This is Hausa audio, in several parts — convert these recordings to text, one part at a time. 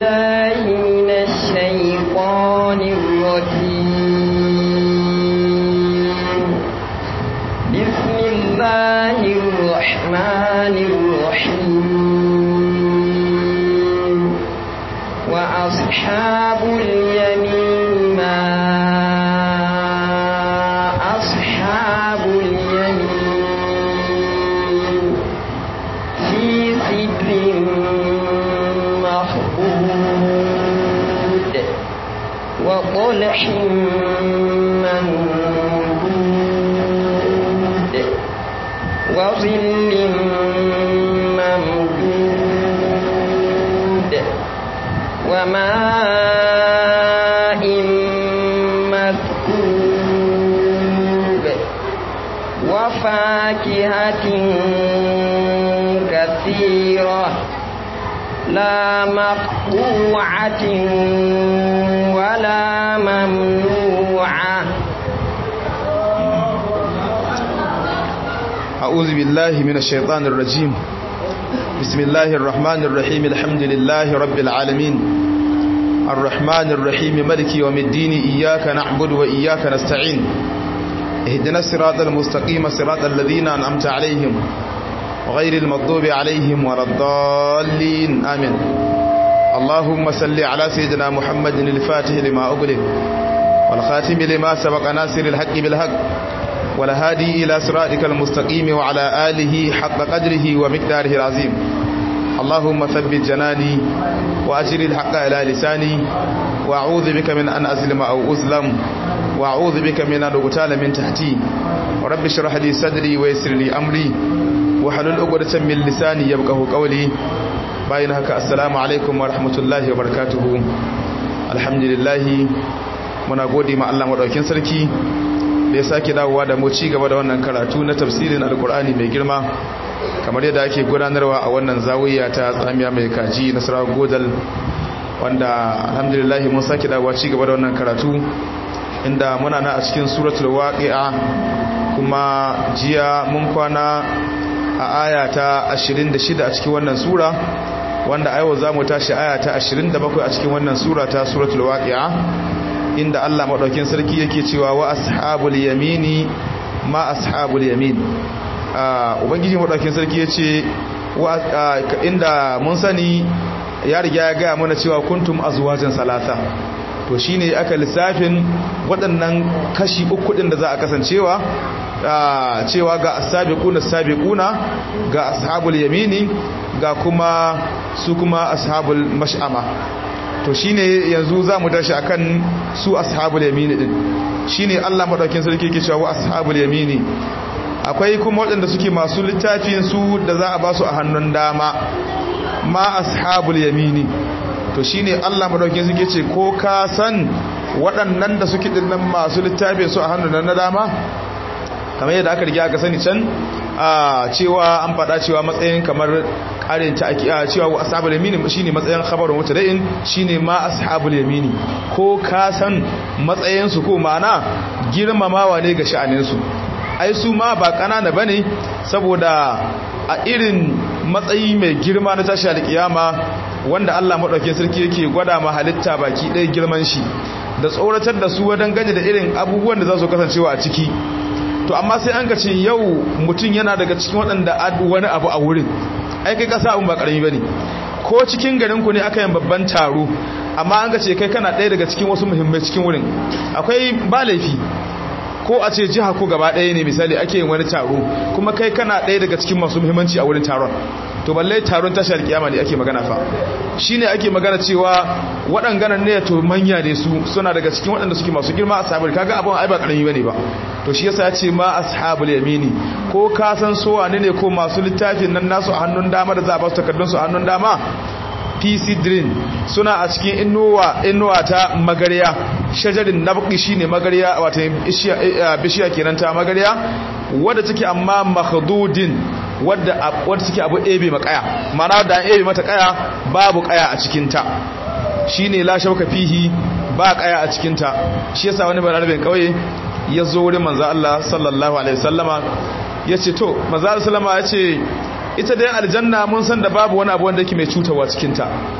الله من الشيطان الرجيم بسم الله الرحمن الرحيم وأصحاب اليمين ما أصحاب اليمين في سدر مخبود وطلح ممدود وظل ممدود وماء مسكوب وفاكهة كثيرة لا مقطوعة ولا ممنوعة أعوذ بالله من الشيطان الرجيم بسم الله الرحمن الرحيم الحمد لله رب العالمين الرحمن الرحيم ملك يوم الدين إياك نعبد وإياك نستعين اهدنا الصراط المستقيم صراط الذين أنعمت عليهم غير المغضوب عليهم ولا الضالين آمين اللهم صل على سيدنا محمد الفاتح لما أغلق والخاتم لما سبق ناصر الحق بالحق والهادي إلى صراطك المستقيم وعلى آله حق قدره ومقداره العظيم اللهم ثبت جناني وأجر الحق إلى لساني وأعوذ بك من أن أظلم أو أظلم وأعوذ بك من أن أغتال من تحتي ورب اشرح لي صدري ويسر لي أمري وحلل عقدة من لساني يبقه قولي باين هكا السلام عليكم ورحمة الله وبركاته الحمد لله muna gode ma Allah madaukin sarki da ya sake dawowa da mu ci gaba da wannan karatu na tafsirin alkur'ani mai girma kamar yadda ake gudanarwa a wannan zawiya ta tsamiya mai kaji nasarar godal wanda alhamdulillah mun sake dawowa ci gaba da wannan karatu inda muna na a cikin suratul waqi'a kuma jiya mun kwana a aya ta 26 a cikin wannan sura wanda a yau za mu tashi aya ta 27 a cikin wannan sura ta suratul waqi'a inda Allah maɗaukin sarki yake cewa wa ashabul yamini ma ashabul yamin ubangiji maɗaukin sarki ya ce inda mun sani ya riga ya gaya mana cewa kuntum azwajan salasa to shine aka lissafin waɗannan kashi uku ɗin da za a kasancewa cewa ga asabiquna sabiquna ga ashabul yamini ga kuma su kuma ashabul mash'ama to shine yanzu zamu tashi akan su ashabul yamini din shine Allah madaukin sarki yake cewa ashabul yamini akwai kuma waɗanda suke masu littafin su da za a ba su a hannun dama ma ashabul yamini to shine Allah madaukin sarki ce ko ka san waɗannan da suke dinnan masu littafin su a hannun na dama kamar yadda aka riga aka sani can a cewa an faɗa cewa matsayin kamar ƙarin ta ake cewa wa ashabul yamini shine matsayin khabarun mutada'in shine ma ashabul yamini ko ka san matsayin su ko ma'ana girmamawa ne ga sha'anin su ai su ma ba kanana bane saboda a irin matsayi mai girma na tashi alkiyama wanda Allah madaukakin sarki yake gwada ma halitta baki ɗaya girman shi da tsoratar da su wadan ganye da irin abubuwan da za su kasancewa a ciki to amma sai an ce yau mutum yana daga cikin waɗanda wani abu a wurin ai kai kasa abun ba karami bane ko cikin garin ku ne aka yin babban taro amma an ce kai kana ɗaya daga cikin wasu muhimmai cikin wurin akwai ba laifi ko a ce jiha ko gaba ɗaya ne misali ake yin wani taro kuma kai kana ɗaya daga cikin masu muhimmanci a wurin taron to balle taron tashar kiyama ne ake magana fa shine ake magana cewa waɗannan ne to manya ne su suna daga cikin waɗanda suke masu girma a sahabar kaga abin ai ba karami bane ba to shi yasa ya ce ma ashabul yamini ko ka san so wane ne ko masu littafin nan nasu a hannun dama da za a ba su takardun su a hannun dama PC Dream suna a cikin inuwa inuwa ta magariya shajarin nabqi shine magariya wato bishiya kenan ta magariya wadda take amma makhdudin wadda wadda take abu ebe makaya mana da an ebe mata kaya babu kaya a cikin ta shine la shauka fihi ba kaya a cikin ta shi yasa wani bararbin kauye ya zo wurin manzo Allah sallallahu alaihi wasallama yace to manzo Allah sallama yace ita dai aljanna mun san da babu wani abu wanda yake mai cutarwa cikin ta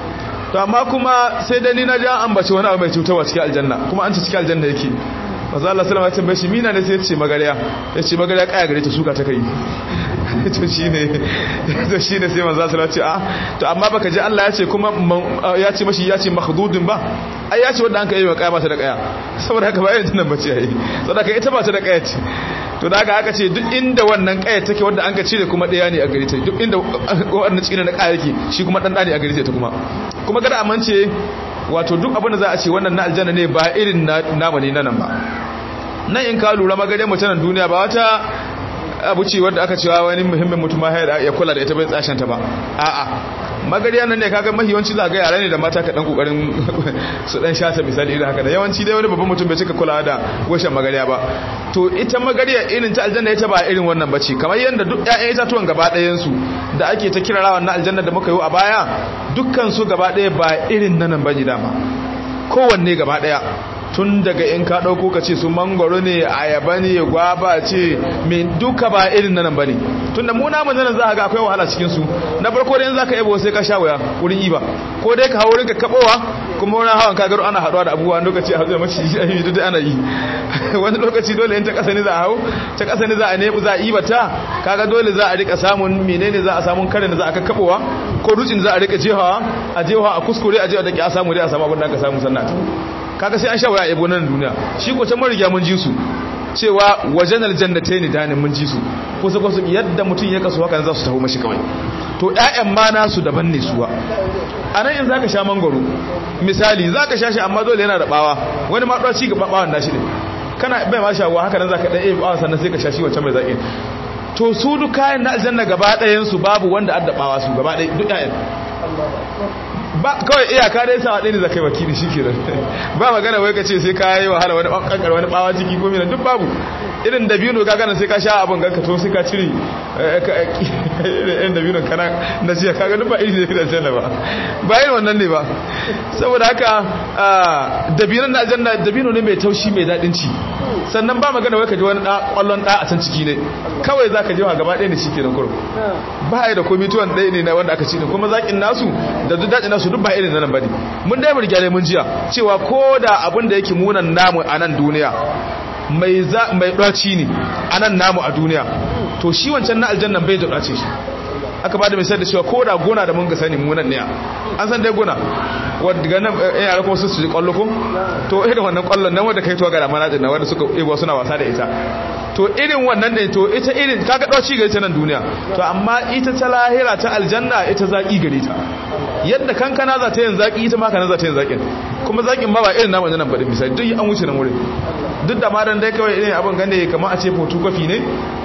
to amma kuma sai da ni na ji an ambaci wani abu mai cutarwa cikin aljanna kuma an ci cikin aljanna yake maza Allah sallama ya tambaye shi mina ne sai ya ce magariya ya ce magariya kaya gare ta suka ta kai to shine to shine sai manzo Allah ce a to amma baka ji Allah ya ce kuma ya ce mashi ya ce makhdudin ba ai ya ce wanda an kai mai kaya ba ta da kaya saboda haka ba irin tunan bace ai saboda haka ita ba ta da kaya ce to da haka aka ce duk inda wannan kaya take wanda an ka cire kuma daya ne a gare ta duk inda wannan cikin na kaya yake shi kuma dan dani a gare ta kuma kuma kada amince wato duk abin da za a ce wannan na aljanna ne ba irin namu ne na nan ba nan in ka lura magare mutanen duniya ba wata abu ce wadda aka cewa wani muhimmin mutum ya kula da ita bai tsashen ta ba a'a magariya nan ne kaga mahiyawanci za ga yara ne da mata ka dan kokarin su dan shata misali irin haka da yawanci dai wani babban mutum bai cika kula da washen magariya ba to ita magariya irin ta aljanna ita ba irin wannan bace kamar yanda duk ƴaƴan itatuwan gaba ɗayan su da ake ta kirarawa na aljanna da muka yi a baya dukkan su gaba ɗaya ba irin nan bane dama kowanne gaba ɗaya tun daga in ka ɗauko ka ce su mangoro ne ayaba ne gwaba ce mai duka ba irin nan ba ne tun da muna mun nan za ka ga akwai wahala cikin su na farko da in za ka yabo sai ka sha wuya wurin iba ko dai ka hawo wurin ka kabowa kuma wani hawan ka garo ana haɗuwa da abubuwa lokaci a hazo da mace yi duk ana yi wani lokaci dole in ta ƙasa ne za a hau ta ƙasa ne za a nebu za a iba ta kaga dole za a rika samun menene za a samun kare da za a kakkabowa ko dutsen za a rika jehawa a jehawa a kuskure a jehawa da ke a samu dai a samu abin da aka samu sannan kaga sai an sha waya ebo nan duniya shi ko can mun riga mun ji su cewa wajen aljannatayn danin mun ji su kusa kusa yadda mutum ya kaso haka za su taho mashi kawai to ƴaƴan ma nasu daban ne suwa anan in zaka sha mangoro misali zaka sha shi amma dole yana da bawa wani ma dawa ci gaba bawan nashi ne kana bai ma shawa haka nan zaka dan eh bawan sannan sai ka sha shi wancan mai zaki to su duk kayan na aljanna gaba ɗayan su babu wanda addabawa su gaba ɗaya duk ƴaƴan ba kawai iyaka dai sa ɗaya ne za ka yi wakili shi ke ba magana wai ka ce sai ka yi wahala wani ƙanƙar wani ɓawa ciki ko mina duk babu irin da biyu ka gana sai ka sha abin ganka to sai ka cire irin da biyu kana na jiya kaga duk ba iri ne da aljanna ba ba yin wannan ne ba saboda haka dabino na aljanna dabino ne mai taushi mai daɗin ci sannan ba magana wai ka ji wani ƙwallon ɗa a can ciki ne kawai za ka ji wa gaba ɗaya ne shi ke nan kurum ba ya da komi tuwon ɗaya ne na wanda aka ci ne kuma zaƙin nasu da duk daɗin nasu duk ba irin nan bane mun dai mun gyale mun jiya cewa ko da abin da yake munan namu a nan duniya mai za mai daci ne a nan namu a duniya to shi wancan na aljannan bai da dace shi aka bada misali da cewa ko da gona da mun ga sani munan ne an san dai gona wadda ga nan eh yara kuma su su kwallo ko to irin wannan kwallon nan wanda kai to ga da mana din wanda suka ebo suna wasa da ita to irin wannan ne to ita irin kaga dauci gare ta nan duniya to amma ita ta lahira ta aljanna ita zaki gare ta yadda kankana za ta yin zaki ita ma kana za ta yin zakin kuma zakin ba ba irin namu nan badin misali duk an wuce nan wurin duk da ma dan dai kawai irin abin gane kamar a ce photocopy ne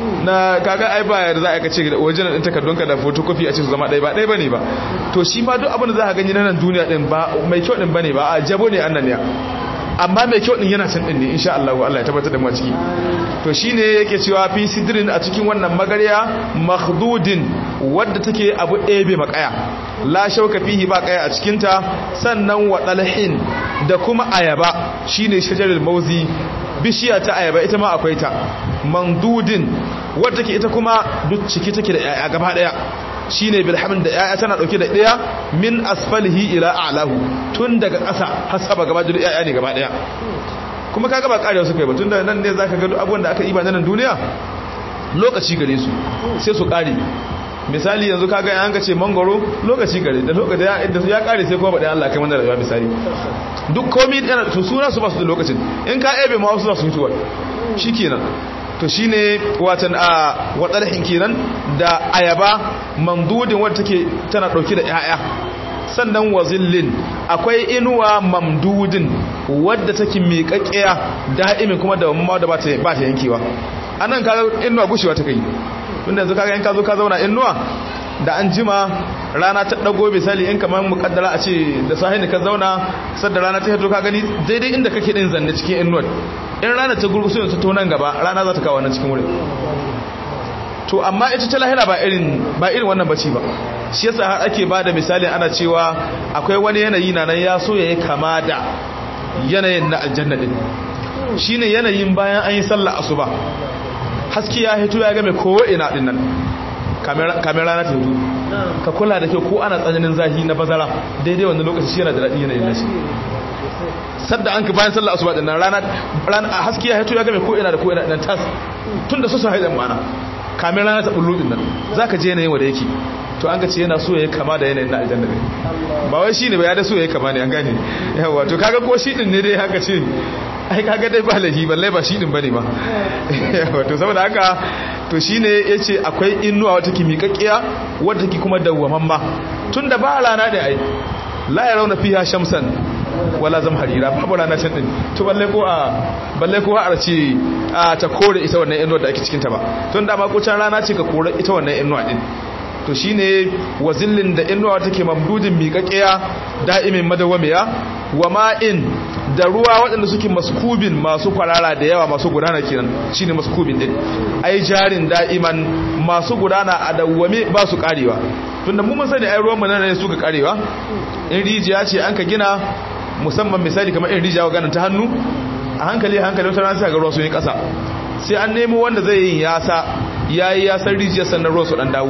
na kaga ai ba za a kace da original din takardunka da photocopy a ce su zama ɗaya ba ɗaya bane ba to shi ma duk abin da za ka gani na nan duniya din ba mai kyau din bane ba a jabo ne annan ne amma mai kyau din yana can din ne insha Allah Allah ya tabbatar da mu ciki to shine yake cewa fi sidrin a cikin wannan magarya makhdudin wadda take abu ebe makaya la shauka fihi ba kaya a cikin ta sannan wa dalhin da kuma ayaba shine shajarul mauzi bishiya ta ayaba ita ma akwai ta mandudin wadda take ita kuma duk ciki take da yaya gaba daya shine bilhamin da yaya tana dauke da daya min asfalihi ila a'lahu tun daga ƙasa har saba gaba da yaya ne gaba daya kuma kaga ba karewa suka yi ba tun da nan ne zaka ga duk abubuwan da aka yi ba nan duniya lokaci gare su sai su kare misali yanzu kaga yan ka ce mangoro lokaci gare da lokaci da ya kare sai kuma bada Allah kai mana rayuwa misali duk komai yana to suna su ba su da lokacin in ka ebe ma wasu za su fitowa shikenan to shine watan a wadalhin kenan da ayaba mamdudin wadda take tana dauke da yaya sannan wazillin akwai inuwa mamdudin wadda take miƙaƙƙiya da'imin kuma da mamma da ba ta yankewa anan ka inuwa gushewa ta kai tunda yanzu kaga in ka zo ka zauna inuwa da an jima rana ta dago misali in kamar mukaddara a ce da sahi ka zauna sadda rana ta hito ka gani daidai inda kake din zanne cikin inuwa in rana ta gurgusu yanzu ta nan gaba rana za ta kawo nan cikin wurin to amma ita ta lahira ba irin ba irin wannan bace ba shi yasa har ake bada misali ana cewa akwai wani yanayi na nan ya so yayi kama da yanayin na aljanna din shine yanayin bayan an yi sallah asuba haske ya hito ya game ko ina din nan kamar rana ta hito ka kula da kyau ko ana tsananin zahi na bazara daidai wannan lokaci shi yana da daɗi yanayin nashi sadda an ka bayan sallar asuba din nan rana rana haske ya hito ya game ko ina da ko ina dan tas tun da su su haidan mana kamin rana ta bullo din nan zaka je yanayin wanda yake to an ga ce yana so ya kama da yanayin na aljanna ne ba wai shine ba ya da so ya kama ne an gane yawa to kaga ko shi din ne dai haka ce ai kaga dai ba lahi balle ba shi din bane ba yawa to saboda haka to shine yace akwai innuwa wata kimikakkiya wadda take kuma dawwamamma tunda ba rana da ai la yarawna fiha shamsan wala zam harira babu rana can din to balle ko a balle ko a ce a ta kore ita wannan inuwa da ake cikin ta ba tun da ma ko can rana ce ka kore ita wannan inuwa din to shine wazillin da inuwa take mamdudin miƙaƙiya da'imin madawamiya wa ma'in da ruwa waɗanda suke maskubin masu kwarara da yawa masu gudana kenan shine maskubin din ai jarin da'iman masu gudana a dawwame ba su karewa tunda mu mun sani ai ruwan mu nan ne suka karewa in rijiya ce an ka gina musamman misali kamar in rijiya ganin ta hannu a hankali hankali wata rana sai ga ruwa sun yi ƙasa sai an nemo wanda zai yi yasa yayi yasan rijiyar sannan ruwa su dan dawo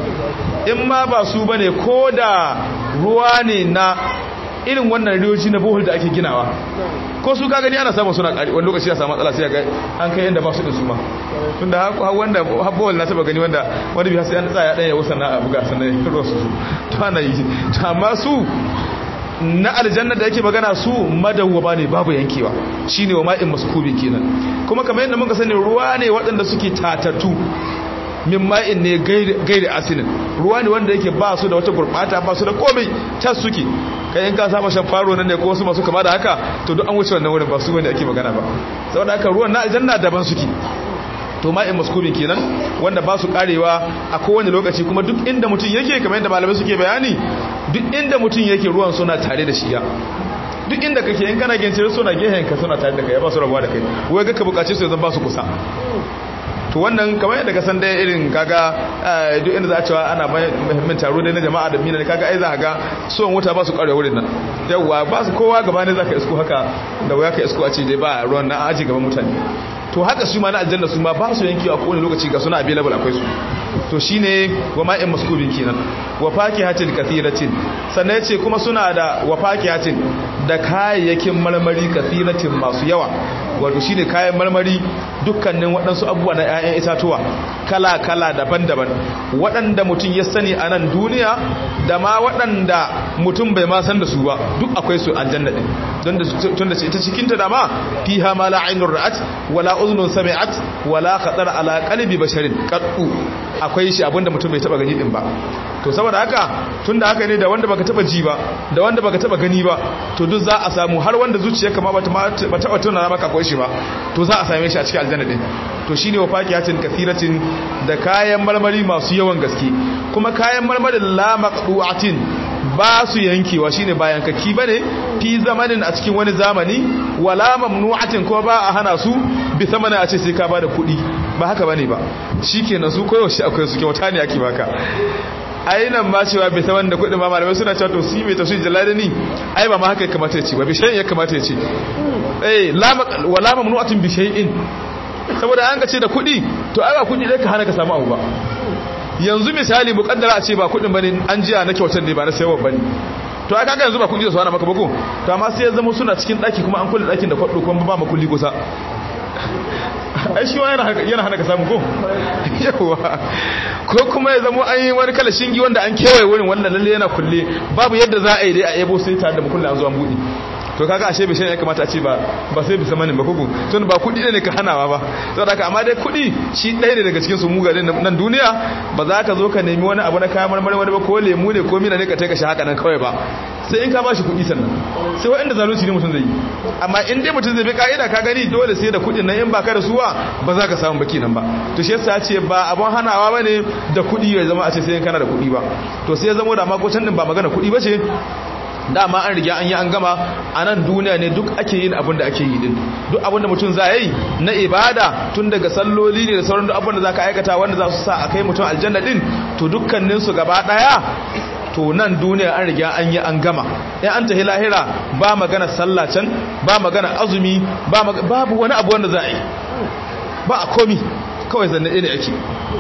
in ma ba su bane ko da ruwa ne na irin wannan riyoji na bohol da ake ginawa ko su ka gani ana samun suna ƙari wani lokaci ya samu matsala sai ga an kai yadda ba su da su ma tun da wanda bohol na taba gani wanda wani biya sai an tsaya ɗaya wasan na abuga sannan ruwa su to ana yi to amma su na aljanna da yake magana su madawwaba ne babu yankewa shine wa ma'in maskubi kenan kuma kamar yadda muka sani ruwa ne waɗanda suke tatatu min ma'in ne gairi asinin ruwa ne wanda yake ba su da wata gurbata ba su da komai tas suke kai in ka saba shan faro nan ne ko wasu masu kama da haka to duk an wuce wannan wurin ba su bane ake magana ba saboda haka ruwan na aljanna daban suke to ma'in maskubin kenan wanda ba su karewa a kowane lokaci kuma duk inda mutum yake kamar yadda malamai suke bayani duk inda mutum yake ruwan suna tare da shi ya duk inda kake in kana gincin suna gehen ka suna tare da kai ba su rabuwa da kai wai ga ka bukace su yanzu ba su kusa to wannan kamar yadda ka san dai irin kaga duk inda za a cewa ana muhimmin taro dai na jama'a da mina kaga ai za ka ga son wuta ba su karewa wurin nan yawwa ba su kowa gaba ne za ka isko haka da waya ka isko a ce dai ba ruwan na aji gaban mutane to haka su ma na aljanna su ma ba su yankewa kowane lokaci ga suna available akwai su to shine wa ma'in maskubin kenan wa fakihatin kathiratin sannan yace kuma suna da wa fakihatin da kayayyakin marmari kathiratin masu yawa wato shine kayan marmari dukkanin waɗansu abubuwa na 'ya'yan itatuwa kala kala daban-daban waɗanda mutum ya sani a nan duniya da ma waɗanda mutum bai ma san da su ba duk akwai su aljanna din don da tun da ita cikin ta dama fiha ma la ainur ra'at wala uznun sami'at wala khatar ala qalbi basharin qattu akwai shi abinda mutum bai taba gani din ba to saboda haka tunda haka ne da wanda baka taba ji ba da wanda baka taba gani ba to duk za a samu har wanda zuciyarka ma bata ba taba tuna maka akwai shi ba to za a same shi a cikin aljanna din to shine wa fakiyatin kathiratin da kayan marmari masu yawan gaske kuma kayan marmarin la maqdu'atin ba su yankewa shine bayan kaki bane fi zamanin a cikin wani zamani wala mamnu'atin ko ba a hana su bi samana a ce sai ka bada kuɗi ba haka bane ba shikenan su koyo shi akwai su kyauta ne ake baka ainihin ma cewa bai saman da kuɗin ma malamai suna cewa to su mai tafsir jalalini ai ba ma haka ya kamata ya ce ba bishayin ya kamata ya ce eh wala mamnu'atin bishayin saboda an ka ce da kuɗi to ai ba kuɗi dai ka hana ka samu abu ba yanzu misali mukaddara a ce ba kudin bane an jiya na kyautar ne ba na sayarwa bane to ai kaga yanzu ba kudi da su hana maka bako to amma sai ya zama suna cikin daki kuma an kulle dakin da kwado kuma ba makulli kusa ai shi yana yana hana ka samu ko yawa ko kuma ya zama an yi wani kala shingi wanda an kewaye wurin wannan lalle yana kulle babu yadda za a yi dai a yabo sai tare da makulli an zo an buɗe to kaga ashe bishan ya kamata a ce ba ba sai bisa manin ba kuku tun ba kudi ne ka hanawa ba saboda haka amma dai kudi shi ɗaya ne daga cikin su mugarin nan duniya ba za ka zo ka nemi wani abu na kayan marmari wani ba ko lemu ne ko mina ne ka taika shi haka nan kawai ba sai in ka ba shi kudi sannan sai wa'anda zalunci ne mutum zai yi amma in dai mutum zai bi ka'ida ka gani dole sai da kudin nan in ba ka da suwa ba za ka samu baki nan ba to shi yasa ce ba abun hanawa bane da kudi ya zama a ce sai in kana da kudi ba to sai ya zama da makocin din ba magana kudi ba ce dama an riga an yi an gama a nan duniya ne duk ake yin abin da ake yi din duk abin da mutum za yi na ibada tun daga salloli ne da sauran duk abin da za ka aikata wanda za su sa a kai mutum aljanna din to dukkaninsu gaba daya to nan duniya an riga an yi an gama ya an tahi lahira ba magana sallah can ba magana azumi babu wani abu wanda za a yi ba a komi kawai zanne ne ake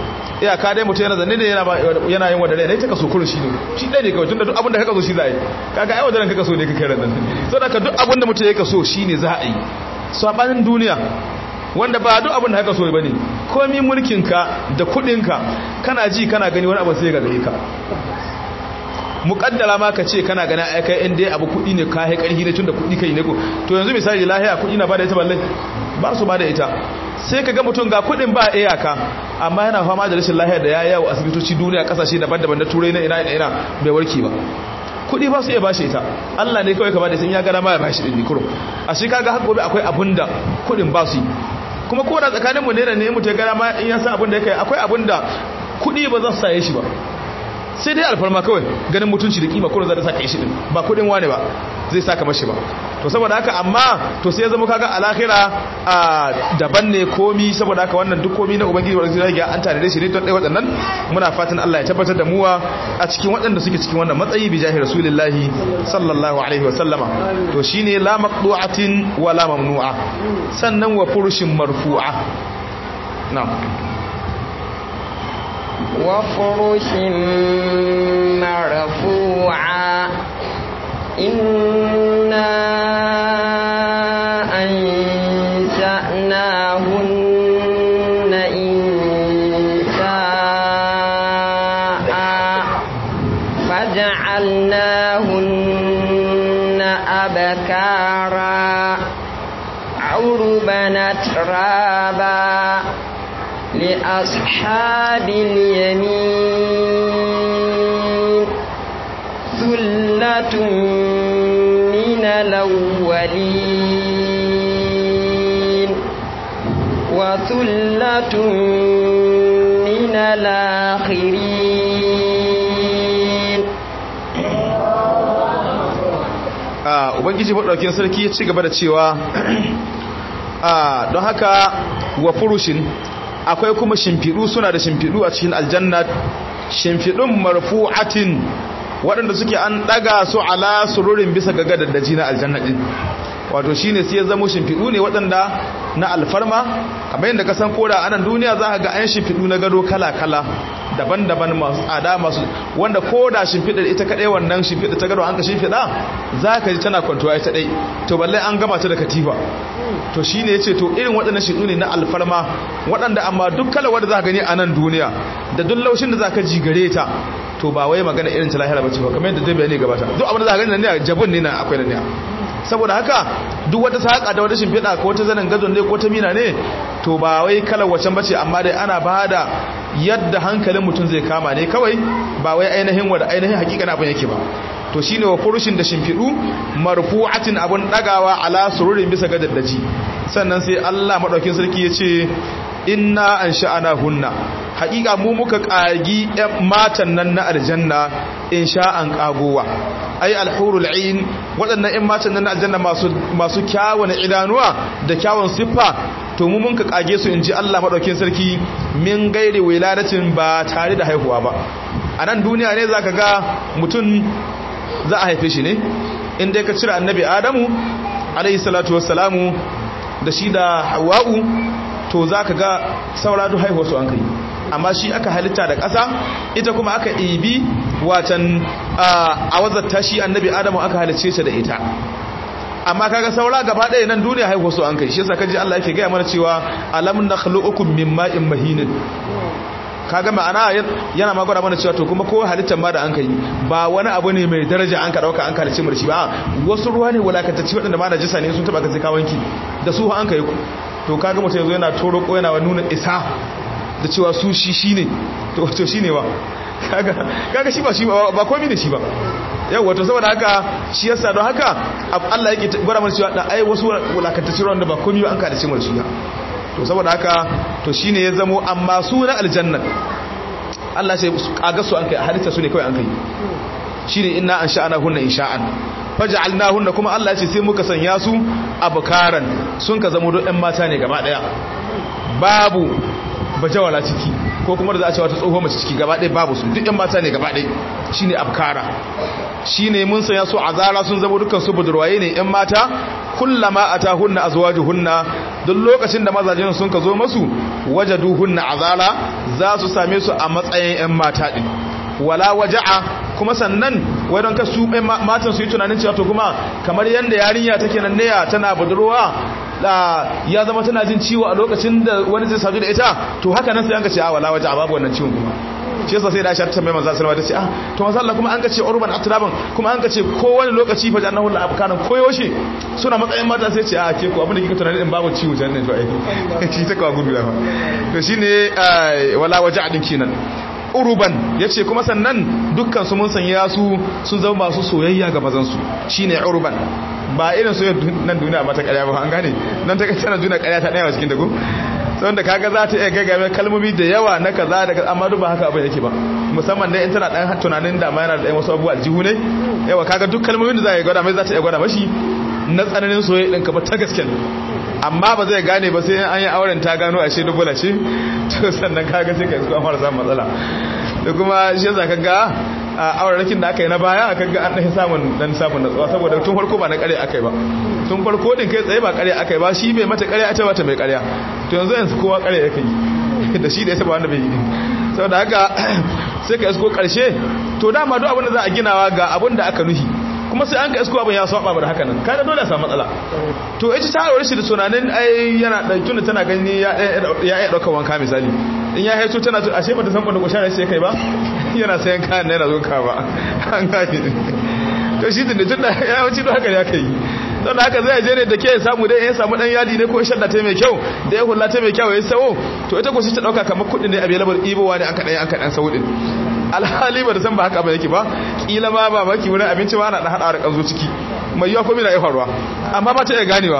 iya ka dai mutum yana zanne ne yana yin wadare ne ta kaso kurin shi ne shi ɗaya ne kawai tun da duk abinda ka kaso shi za a yi kaga ai wadaren ka kaso ne ka kai rannan so da ka duk abinda mutum ya kaso shi ne za a yi sabanin duniya wanda ba duk abinda ka kaso ba ne komi mulkinka da kuɗinka kana ji kana gani wani abin sai ga gare ka muƙaddara ma ka ce kana ganin aikai in dai abu kuɗi ne ka hai ƙarfi ne tun da kuɗi kai ne ko to yanzu misali lahiya kuɗi na ba da ita balle ba su ba da ita sai ka ga mutum ga kuɗin ba iyaka amma yana fama da rashin lahiya da ya yawo asibitoci duniya ƙasashe daban-daban na turai na ina ina ina bai warke ba kuɗi ba su iya bashi ita Allah ne kawai ka ba da sun ya gara ma ya bashi ɗin kurum a shi kaga har gobe akwai abun da kuɗin ba su yi kuma ko da tsakaninmu ne da ne mutum ya gara ma in ya san abun da ya kai akwai abun da kuɗi ba za su saye shi ba sai dai alfarma kawai ganin mutunci da kima kullum za ta saka shi din ba kudin wane ba zai saka mashi ba to saboda haka amma to sai ya zama kaga alakhira a daban ne komi saboda haka wannan duk komi na ubangiji wanda zai ga an tare da shi ne don dai waɗannan muna fatan Allah ya tabbatar da muwa a cikin waɗanda suke cikin wannan matsayi bi jahi rasulillahi sallallahu alaihi wa sallama to shine la maqdu'atin wa la mamnu'a sannan wa furushin marfu'a na'am وفرش مرفوعة إنا أنشأناهن إنشاء فجعلناهن أبكارا عربا ترابا لأصحاب اليمين ثلة من الأولين وثلة من الآخرين ubangiji maɗaukin sarki ya ci gaba da cewa don haka wa furushin akwai kuma shimfiɗu suna da shimfiɗu a cikin aljanna shimfiɗun marfu'atin waɗanda suke an ɗaga su ala sururin bisa ga gadaddaji na aljanna ɗin wato shine sai ya zamo shimfiɗu ne waɗanda na alfarma kamar yadda ka san koda anan duniya za ka ga an shimfiɗu na gado kala-kala daban-daban masu tsada masu wanda koda shimfiɗar ita kaɗai wannan shimfiɗa ta gado an ka shimfiɗa za ka ji tana kwantuwa ita ɗai to balle an gama ta da katifa to shi ne ya ce to irin waɗannan shiɗu ne na alfarma waɗanda amma duk kala wadda za ka gani a nan duniya da duk laushin da za ka ji gare ta to ba wai magana irin ta lahira ba ce ba kamar yadda zai bayani gabata duk abin da za ka gani nan ne jabun ne na akwai nan ne saboda haka duk wata saƙa da wata shimfiɗa ko wata zanen gazon ne ko ta mina ne to ba wai kalar wacan bace amma dai ana ba da yadda hankalin mutum zai kama ne kawai ba wai ainihin wada ainihin hakika abin yake ba to shine wa furushin da shimfiɗu marfu'atin abun ɗagawa ala sururin bisa ga daddaji sannan sai Allah madaukin sarki ya ce inna an sha'ana hunna haƙiƙa mu muka ƙagi matan nan na aljanna in sha'an ƙagowa ai alhurul ain waɗannan ƴan matan nan na aljanna masu masu kyawun idanuwa da kyawun siffa to mu mun ka ƙage su in ji Allah madaukin sarki min gairi wiladatin ba tare da haihuwa ba a nan duniya ne zaka ga mutum za a haife shi ne in dai ka cire annabi adamu alayhi salatu wassalamu da shi da hawa'u to za ka ga saura duk haihuwa su an kai amma shi aka halitta da ƙasa ita kuma aka ibi watan a wazarta shi annabi adamu aka halicce ta da ita amma kaga saura gaba ɗaya nan duniya haihuwa su an kai shi yasa kaji Allah yake gaya mana cewa alam nakhluqukum min ma'in mahinin kaga ma'ana yana magana mana cewa to kuma ko halittar ma da an kai ba wani abu ne mai daraja an ka dauka an kalice mu shi ba wasu ruwa ne walakantacci waɗanda ma najisa ne sun taba ka sai ka wanki da su an kai ku to kaga mutum yanzu yana toro ko yana nuna isa da cewa su shi shine to to shine wa kaga kaga shi ba shi ba komai ne shi ba yau wato saboda haka shi yasa don haka Allah yake gwada mana cewa da ai wasu walakantacci ruwan da ba komai ba an kalice mu shi to saboda haka to shine ya zamo amma su na aljanna Allah sai kaga su an kai halitta su ne kawai an kai shine inna an sha'ana hunna insha'an faj'alna hunna kuma Allah ya ce sai muka sanya su abkaran sun ka zamo don ɗan mata ne gaba daya babu bajawala ciki ko kuma da za a ce wata tsoho mace ciki gaba ɗaya babu su duk ɗan mata ne gaba ɗaya shine abkara shine mun sanya su azara sun zama dukkan su budurwaye ne ɗan mata kullama atahunna azwajuhunna duk lokacin da mazajen sun ka zo masu wajaduhunna azala za su same su a matsayin ƴan mata din wala waja'a kuma sannan wadon ka su matan su yi tunanin cewa to kuma kamar yanda yarinya take nan ne tana budurwa da ya zama tana jin ciwo a lokacin da wani zai sadu da ita to haka nan sai an ka ce a wala waja'a babu wannan ciwon kuma shi yasa sai da Aisha ta tambaye manzo sallallahu alaihi wasallam ta ce ah to manzo Allah kuma an ka ce urban atraban kuma an ka ce ko wani lokaci fa jannahu la abkanan koyo shi suna matsayin mata sai ce a ke ko abin da kika tunani din babu ciwo jannan to ai shi ta kawo gudu fa to shine wala waja'a din kenan uruban ya ce kuma sannan dukkan su mun sanya su sun zama masu soyayya ga mazansu shine uruban ba irin soyayya nan duniya ba ta karya ba an gane nan ta kace nan duniya karya ta daya cikin dago saboda kaga za ta iya gaggabe kalmomi da yawa na kaza da amma duk ba haka abin yake ba musamman dai in tana dan tunanin da ma yana da wasu abubuwa aljihu ne yawa kaga duk kalmomin da za ya gwada mai za ta iya gwada mashi na tsananin soyayya din ka ba ta gaske amma ba zai gane ba sai an yi auren ta gano ashe dubula ce to sannan kaga sai ka isko an fara samun matsala da kuma shi yasa kaga a aurarakin da aka yi na baya aka ga an ɗan samun dan samun natsuwa saboda tun farko ba na ƙarya aka yi ba tun farko din kai tsaye ba ƙarya aka yi ba shi bai mata ƙarya ita mata mai ƙarya to yanzu yanzu kowa ƙarya yake yi da shi da ita ba wanda bai yi saboda haka sai ka isko ƙarshe to dama duk abin da za a ginawa ga abin da aka nuhi kuma sai an ka isko abin ya saba da haka nan kada dole a samu matsala to ita ta aure shi da tunanin ai yana da tunda tana gani ya ya ya dauka wanka misali in ya haito tana ashe bata san banda kushara sai kai ba yana sayan kayan yana zo ka ba an gane to shi tunda tunda ya wuce da haka ya kai don haka zai je ne da ke samu dai ya samu dan yadi ne ko shadda ta mai kyau da ya hulla ta mai kyau ya sawo to ita ko shi ta dauka kamar kudin ne available ibowa ne aka dan aka dan sawo din alhali ba da san ba haka ba yake ba kila ma ba maki wurin abinci ba ana da hada da kanzo ciki mai yawa komai na ya faruwa amma ba ta iya ganewa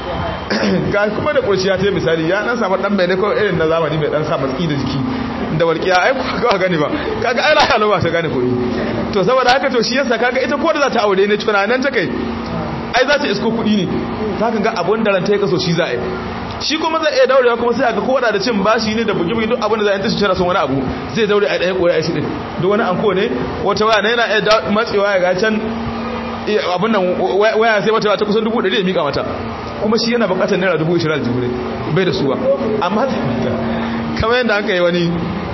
ga kuma da kurciya ta misali ya dan samu dan bai ne ko irin na zamani mai dan sa matsi da jiki da walƙiya ai ka gane ba kaga ai lafiya ba ta gane koyi to saboda haka to shi yasa kaga ita ko da za ta aure ne tunanin ta kai ai za ta isko kuɗi ne za ka ga abun da ranta ya kaso shi za a yi shi kuma zai iya daurewa kuma sai a ga kowa da cin bashi ne da bugi-bugi duk abin da za a yi tashi tana son wani abu zai daure a ɗaya koya shi ɗin duk wani anko ne wata waya na yana iya matsewa ya ga can abin nan waya sai wata ta kusan dubu ɗari ya miƙa mata kuma shi yana buƙatar naira dubu ishirin aljihu ne bai da suwa amma kamar yadda aka yi wani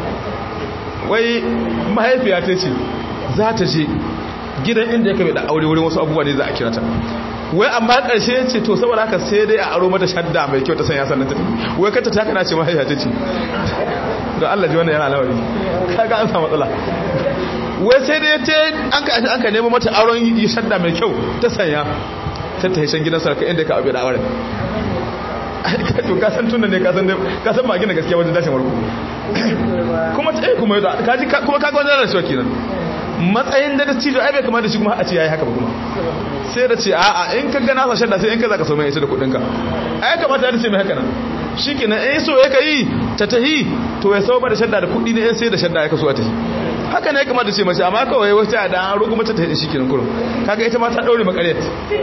wai mahaifiya ta ce za ta je gidan inda ya kabe da aure wurin wasu abubuwa ne za a kirata wai amma karshe ya ce to saboda haka sai dai a aro mata shadda mai kyau ta sanya sannan ta tafi wai kanta ta kana ce mahaifa ta ce don Allah ji wannan yana lawari kaga an samu matsala wai sai dai ta an ka an ka nemo mata auren yi shadda mai kyau ta sanya ta tafi shan gidan sarka inda ka abe da auren to ka san tunan ne ka san ka san ba gina gaskiya wajen dashin warko kuma ta kuma kaji kuma kaga wannan rasuwa kenan matsayin da cijo ai bai kamata shi kuma a ce yayi haka ba kuma sai da ce a'a in ka gana sa shadda sai in ka zaka so mai ita da kudin ka ai kamata da ce mai haka nan shikenan eh so ya kai ta tahi to ya sau ba da shadda da kudi ne sai da shadda ya kaso a tahi haka ne ya kamata ce mace amma kawai wata da an roƙo mata ta tahi shikenan kurum kaga ita ma ta daure makariyar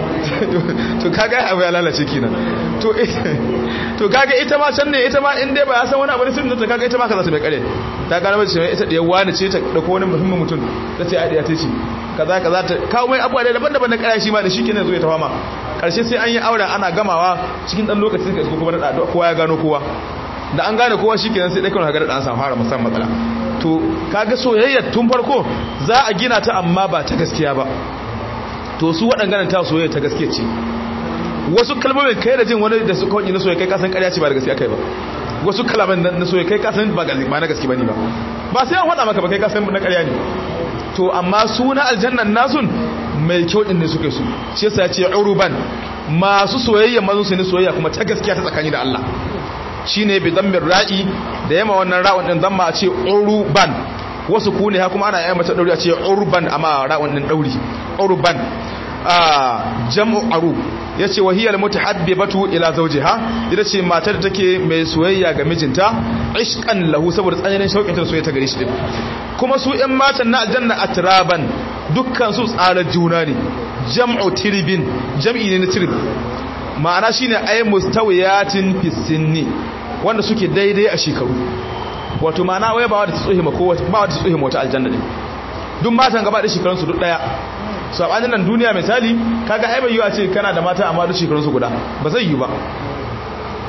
to kaga abu ya lalace kenan to to kaga ita ma can ne ita ma in dai ba ya san wani abu ne sun ta kaga ita ma ka za ta mai kare ta gane mace ita da yawa ne ce ta dauko wani muhimmin mutum ta ce ai ta ce kaza kaza ta kawo mai abuwa da daban-daban na kaya shi ma da shi kenan zo ya tawama karshe sai an yi aure ana gamawa cikin dan lokacin ka isko kuma da kowa ya gano kowa da an gane kowa shi kenan sai dai kawai ga da an samu fara musamman matsala to kaga soyayya tun farko za a gina ta amma ba ta gaskiya ba to su waɗannan ta soyayya ta gaskiya ce wasu kalmomin kai da jin wani da su kawai na soyayya kai kasan ƙarya ce ba da gaskiya kai ba wasu kalaman na soyayya kai kasan ba na gaskiya bane ba ba sai an faɗa maka ba kai kasan na ƙarya ne to amma su na aljannan nasun mai kyau din ne suke su shi yasa ya ce uruban masu soyayya mazun su ne soyayya kuma ta gaskiya ta tsakani da Allah shine bi dammin ra'i da yamma wannan ra'un din zamma a ce uruban wasu ku ne ha kuma ana yamma ta dauri a ce urban amma ra'un din dauri urban a jam'u arub yace wahiyal mutahabbibatu ila zawjiha ita ce matar da take mai soyayya ga mijinta ishqan lahu saboda tsananin shauƙin ta soyayya ta gare shi din kuma su ƴan matan na aljanna atraban dukkan su tsara juna ne jam'u tiribin jam'i ne na tirib ma'ana shine ay mustawiyatin fi sinni wanda suke daidai a shekaru wato ma'ana wai ba wadda ta tsohima ko ba wadda ta tsohima wata aljanna ne duk matan gaba da shekarun su duk daya sabanin nan duniya misali kaga ai bai yiwa ce kana da mata amma duk shekarun su guda ba zai yi ba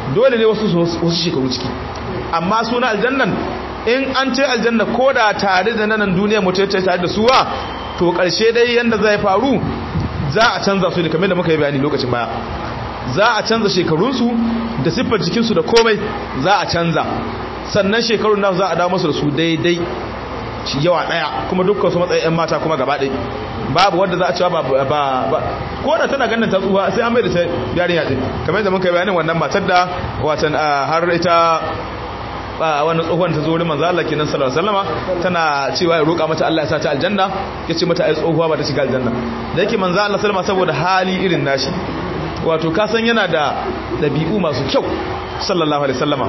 dole ne wasu wasu shekaru ciki amma suna aljannan in an ce aljanna ko da tare da nan duniya mutum ya tare da suwa to karshe dai yanda zai faru za a canza su ne kamar da muka yi bayani lokacin baya za a canza shekarunsu da siffar jikinsu da komai za a canza sannan shekarun nasu za a dawo masu da su daidai yawa daya kuma dukkan su matsayin 'yan mata kuma gaba ɗaya babu wadda za a cewa ba ba ko da tana ganin ta tsuwa sai an mai da ta yarinya din kamar yadda muka yi bayanin wannan matar da watan har ita wannan tsohon ta zo wurin manzo Allah kenan sallallahu alaihi wasallama tana cewa ya roƙa mata Allah ya sa ta aljanna yace mata ai tsohuwa ba ta shiga aljanna da yake manzo Allah sallama saboda hali irin nashi wato ka san yana da dabi'u masu kyau sallallahu alaihi wasallama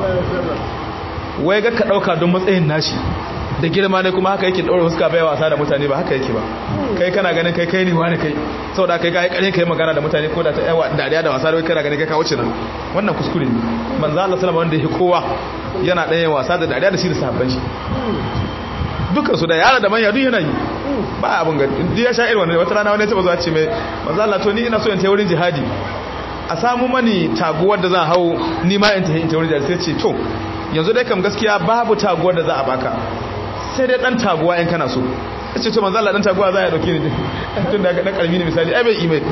wai ga ka dauka don matsayin nashi da girma ne kuma haka yake daura fuska bai wasa da mutane ba haka yake ba kai kana ganin kai kai ne wani kai saboda kai kai kare kai magana da mutane ko da ta yawa dariya da wasa da kai kana ganin kai ka wuce nan wannan kuskure ne manzo Allah sallama wanda yake kowa yana ɗaya wasa da dariya da shi da sahabban shi dukkan su da yara da manya duk yana yi ba abin ga duk ya sha irin wannan wata rana wani ya taba zuwa ce mai manzo Allah to ni ina so in tayi wurin jihadi a samu mani taguwar da zan hau ni ma in tayi in tayi wurin jihadi sai ce to yanzu dai kam gaskiya babu taguwar da za a baka sai dai dan taguwa in kana so ce to manzo Allah dan taguwa za ya dauke ni tun da dan karmi ne misali ai bai email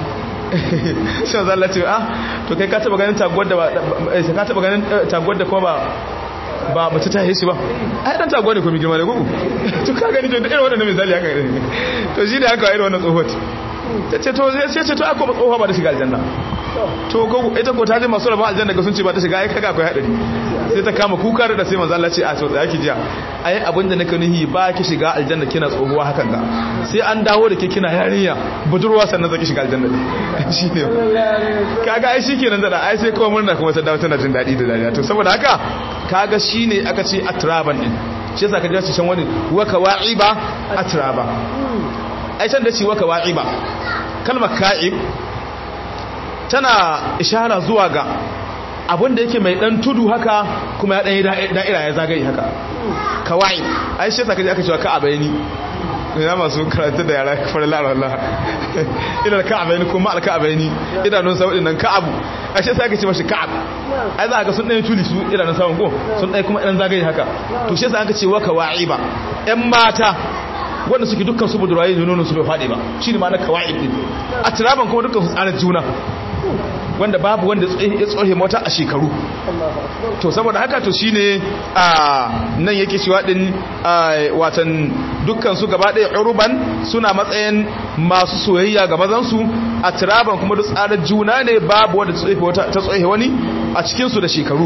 shi manzo Allah ce ah to kai ka taba ganin taguwar da ba ka taba ganin taguwar da kuma ba ba mace ta yi shi ba ai dan taguwa ne ko mi girma da gugu to ka gani to irin wannan misali haka ne to shi ne haka irin wannan tsohon ta ce to sai ce to akwai tsohuwa ba da shiga aljanna to ko ita ko ta je masu rabon aljanna ga sun ce ba ta shiga ai kaga akwai hadari sai ta kama kuka da sai manzo Allah ce a to tsaya ki jiya ai abin da nake nihi ba ki shiga aljanna kina tsohuwa hakan ga sai an dawo da ke kina yarinya budurwa sannan zaki shiga aljanna shine kaga ai shikenan da ai sai kuma murna kuma ta dawo tana jin dadi da dariya to saboda haka kaga shine aka ce atraban din shi yasa ka ji shan wani wa kawa'iba atraba ai san da ci wa kawa'iba kalmar ka'ib tana ishara zuwa ga abinda yake mai dan tudu haka kuma ya dan yi da'ira ya zagaye haka kawai ai shi yasa kaje aka cewa ka'abaini ina masu karatu da yara kafar lara Allah ina ka'abaini kuma al-ka'abaini idanun sa wadannan ka'abu ai shi yasa aka ce mashi ka'ab ai za ka sun dan tuli su idanun sa ko sun dai kuma dan zagaye haka to shi yasa aka ce wa kawaiba ƴan mata wanda suke dukkan su budurayi ne nonon su bai faɗi ba shine ma na kawaib din a tiraban kuma dukkan su tsarar juna wanda babu wanda ya tsohe mota a shekaru to saboda haka to shine a nan yake cewa din watan dukkan su gaba ɗaya uruban suna matsayin masu soyayya ga mazan su a tiraban kuma duk tsarar juna ne babu wanda ta tsohe wani a cikin su da shekaru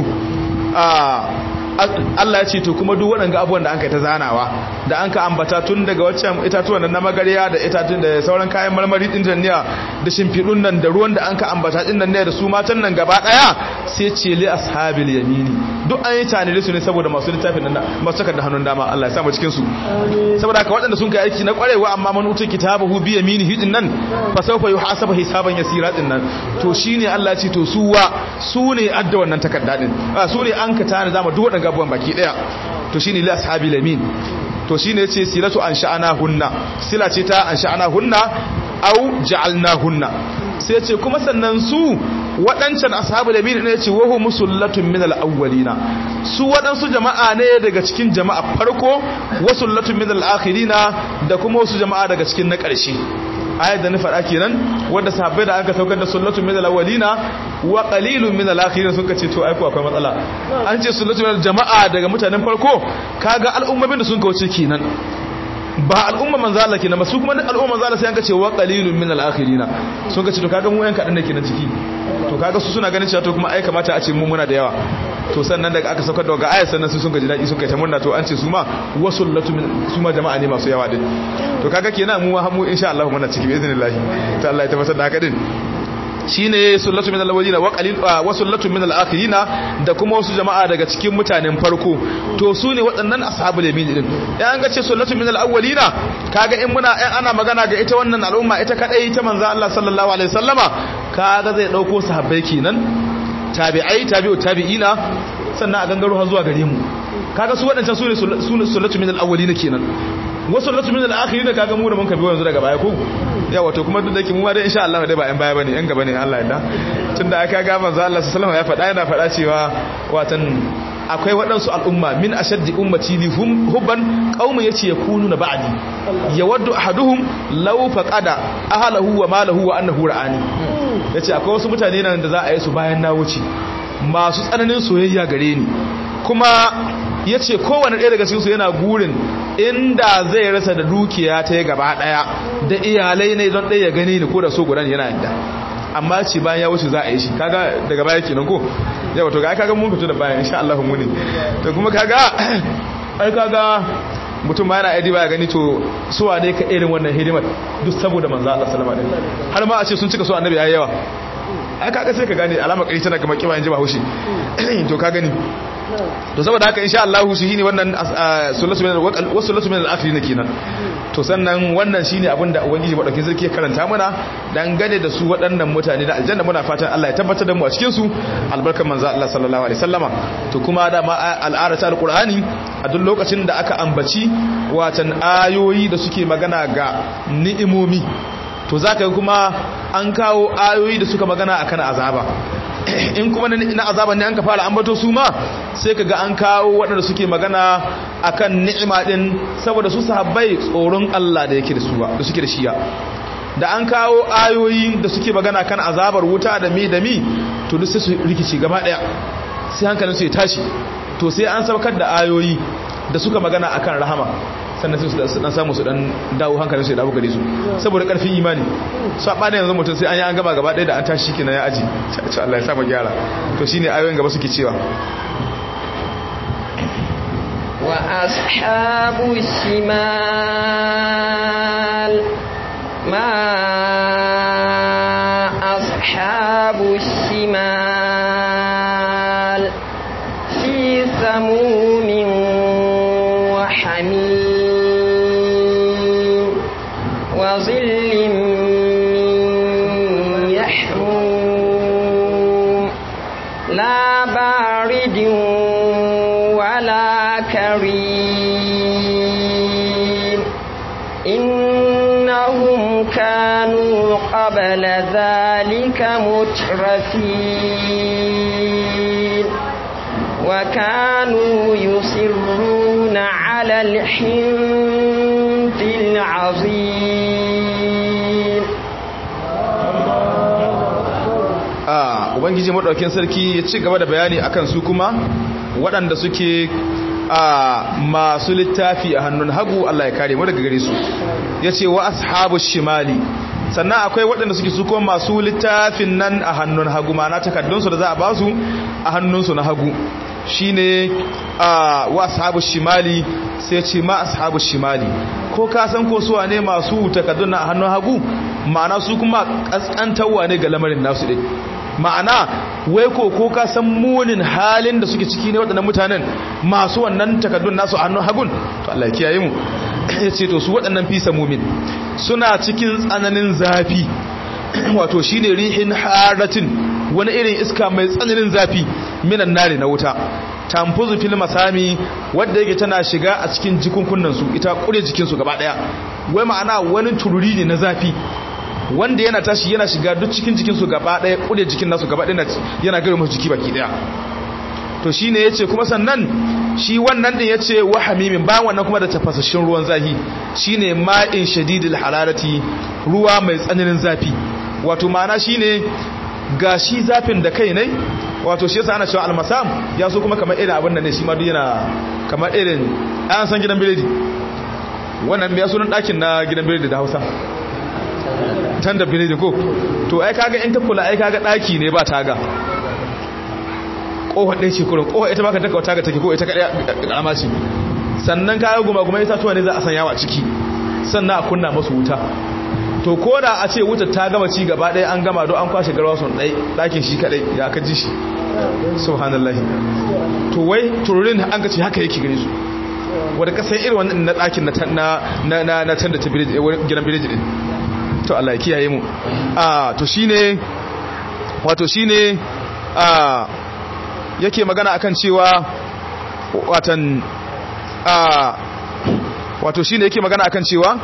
Allah ya ce to kuma duk waɗanga abubuwan da an kai ta zanawa da an ka ambata tun daga waccan itatuwan nan na magariya da itatun da sauran kayan marmari din tanniya da shimfiɗun nan da ruwan da an ka ambata din nan ne da su matan nan gaba ɗaya sai ce li ashabil yamini duk an yi tanire su ne saboda masu littafin nan masu takardar hannun dama Allah ya sa mu cikin su saboda haka waɗanda sun kai aiki na ƙwarewa amma man uta kitabahu bi yaminihi din nan fa sawfa yuhasabu hisaban yasira din nan to shine Allah ya ce to su wa su ne adda wannan takarda din su ne an ka tana zama duk waɗanda abubuwan baki daya to shine li ashabi lamin to shine yace silatu ansha'ana hunna sila ce ta ansha'ana hunna au ja'alna hunna sai yace kuma sannan su waɗancan ashabu lamin ne yace wahu musullatun min al-awwalina su waɗansu jama'a ne daga cikin jama'a farko wasullatun min al-akhirina da kuma wasu jama'a daga cikin na ƙarshe ayat da na faɗa kenan wanda sahabbai da aka saukar da sunnatu min al-awwalina wa qalilun min al-akhirin sun kace to aiko akwai matsala an ce sunnatu min jama'a daga mutanen farko kaga al'ummomin da sun kauce kenan ba al'umma manzo Allah kenan ba su kuma al'umma manzo Allah sai an kace wa qalilun min al-akhirina sun kace to kaga mu yan kadan da kenan ciki to kaga su suna ganin cewa to kuma ai kamata a ce mu muna da yawa to sannan daga aka saukar da ga ayat sannan su sun gaji daki sun kai ta murna to an ce su ma wasullatu min su ma jama'a ne masu yawa din to kaga kenan mu mu insha Allah muna ciki bi iznillah ta Allah ya tabbatar da haka din shine sullatu min al-awwalina wa qalil wa sullatu min al-akhirina da kuma wasu jama'a daga cikin mutanen farko to su ne waɗannan ashabul yamin din dan an ga ce sullatu min al-awwalina kaga in muna in ana magana ga ita wannan al'umma ita kadai ita manzo Allah sallallahu alaihi wasallama kaga zai dauko sahabbai kenan tabi'ai tabi'u tabi'ina sannan a gangaro har zuwa gare mu kaga su waɗancan su ne sullatu min al-awwalina kenan wasu sullatu min al-akhirina kaga mu da mun kabi yanzu daga baya ko yawa to kuma duk da ke mu ma dai insha Allah dai ba yan baya bane yan gaba ne Allah ya da tunda aka ga manzo Allah sallallahu alaihi wasallam ya faɗa yana faɗa cewa watan akwai waɗansu al'umma min ashaddi ummati li hubban qaumun yace yakunu na ba'di yawaddu ahaduhum law faqada ahlahu wa malahu wa annahu ra'ani yace akwai wasu mutane nan da za a yi su bayan na wuce masu tsananin soyayya gare ni kuma yace kowanne ɗaya daga cikin su yana gurin inda zai rasa da dukiya ta gaba daya da iyalai ne don ɗaya ya gane ni ko da so gudan yana yadda amma ce bayan ya wuce za a yi shi kaga daga baya kenan ko yawa to ga kaga mun fito da bayan insha Allah mu ne to kuma kaga ai kaga mutum ma yana aidi baya gani to suwa ne ka irin wannan hidimar duk saboda manzo Allah sallallahu alaihi wasallam har ma a ce sun cika so annabi yayi yawa ai kaga sai ka gane alama kai tana kamar kiba yanzu ba haushi to ka gani to saboda haka insha Allah shi ne wannan sullatu min wasu min al-akhirin kenan to sannan wannan shine abin da ubangiji madaukin sarki ya karanta mana dangane da su waɗannan mutane da aljanna muna fatan Allah ya tabbatar da mu a cikin su albarkan manzo Allah sallallahu alaihi wasallama to kuma da ma al'arata alqur'ani a duk lokacin da aka ambaci watan ayoyi da suke magana ga ni'imomi to zaka kuma an kawo ayoyi da suka magana akan azaba in kuma na azaban ne an ka fara ambato su ma sai ka ga an kawo waɗanda suke magana akan ni'ima din saboda su sahabbai tsoron Allah da yake da su da suke da shiya da an kawo ayoyi da suke magana kan azabar wuta da mi da mi to duk sai su rikice gaba daya sai hankalin su ya tashi to sai an saukar da ayoyi da suka magana akan rahama sannan sai su dan samu su dan dawo hankalin su ya dawo gare su saboda karfin imani su a yanzu mutum sai an yi an gaba gaba ɗaya da an tashi kenan ya aji to Allah ya sa mu gyara to shine ayoyin gaba suke cewa wa ashabu shimal ma ashabu shimal fi samumin wa hamim وظل من يحموم لا بارد ولا كريم إنهم كانوا قبل ذلك مترفين وكانوا يصرون على الحنث العظيم a ubangiji madaukin sarki ya ci gaba da bayani akan su kuma waɗanda suke a masu littafi a hannun hagu Allah ya kare mu daga gare su yace wa ashabu shimali sannan akwai waɗanda suke su kuma masu littafin nan a hannun hagu ma'ana takaddun su da za a ba su a hannun su na hagu shine a wa ashabu shimali sai ce ma ashabu shimali ko ka san ko suwa ne masu takaddun a hannun hagu ma'ana su kuma kaskantawa ne ga lamarin nasu din ma'ana wai ko ko ka san munin halin da suke ciki ne waɗannan mutanen masu wannan takaddun nasu a hannun hagun to Allah ya kiyaye mu ya ce to su waɗannan fisa mumin suna cikin tsananin zafi wato shine rihin haratin wani irin iska mai tsananin zafi minan nare na wuta tamfuzu fil masami wadda yake tana shiga a cikin jikunkunan su ita kure jikin su gaba daya wai ma'ana wani tururi ne na zafi wanda yana tashi yana shiga duk cikin jikinsu gaba ɗaya ƙude jikin nasu gaba ɗaya yana gari masu jiki baki ɗaya to shi ne ya ce kuma sannan shi wannan ɗin ya ce wa hamimin bayan wannan kuma da tafasashin ruwan zafi shi ne ma'in shadidil hararati ruwa mai tsananin zafi wato ma'ana shi ne ga shi zafin da kai ne wato shi yasa ana cewa almasam ya so kuma kamar irin abin da ne shi ma duk yana kamar irin an san gidan biredi wannan ya sunan ɗakin na gidan biredi da hausa tan da biredi ko to ai kaga in ka kula ai kaga daki ne ba taga kofa ɗaya ce kurin kofa ita baka taka taga take ko ita kaɗai ƙarama ce sannan kaga guma guma ita tuwa ne za a sanya wa ciki sannan a kunna masu wuta to ko da a ce wuta ta gama ci gaba ɗaya an gama don an kwashe garwa sun ɗai ɗakin shi kaɗai ya ka ji shi subhanallahi to wai tururin an ka ce haka yake gare su wadda kasan irin wannan na ɗakin na na na can da ta gidan biriji ɗin to Allah ya kiyaye mu ah to shine wato shine ah yake magana akan cewa watan ah wato shine yake magana akan cewa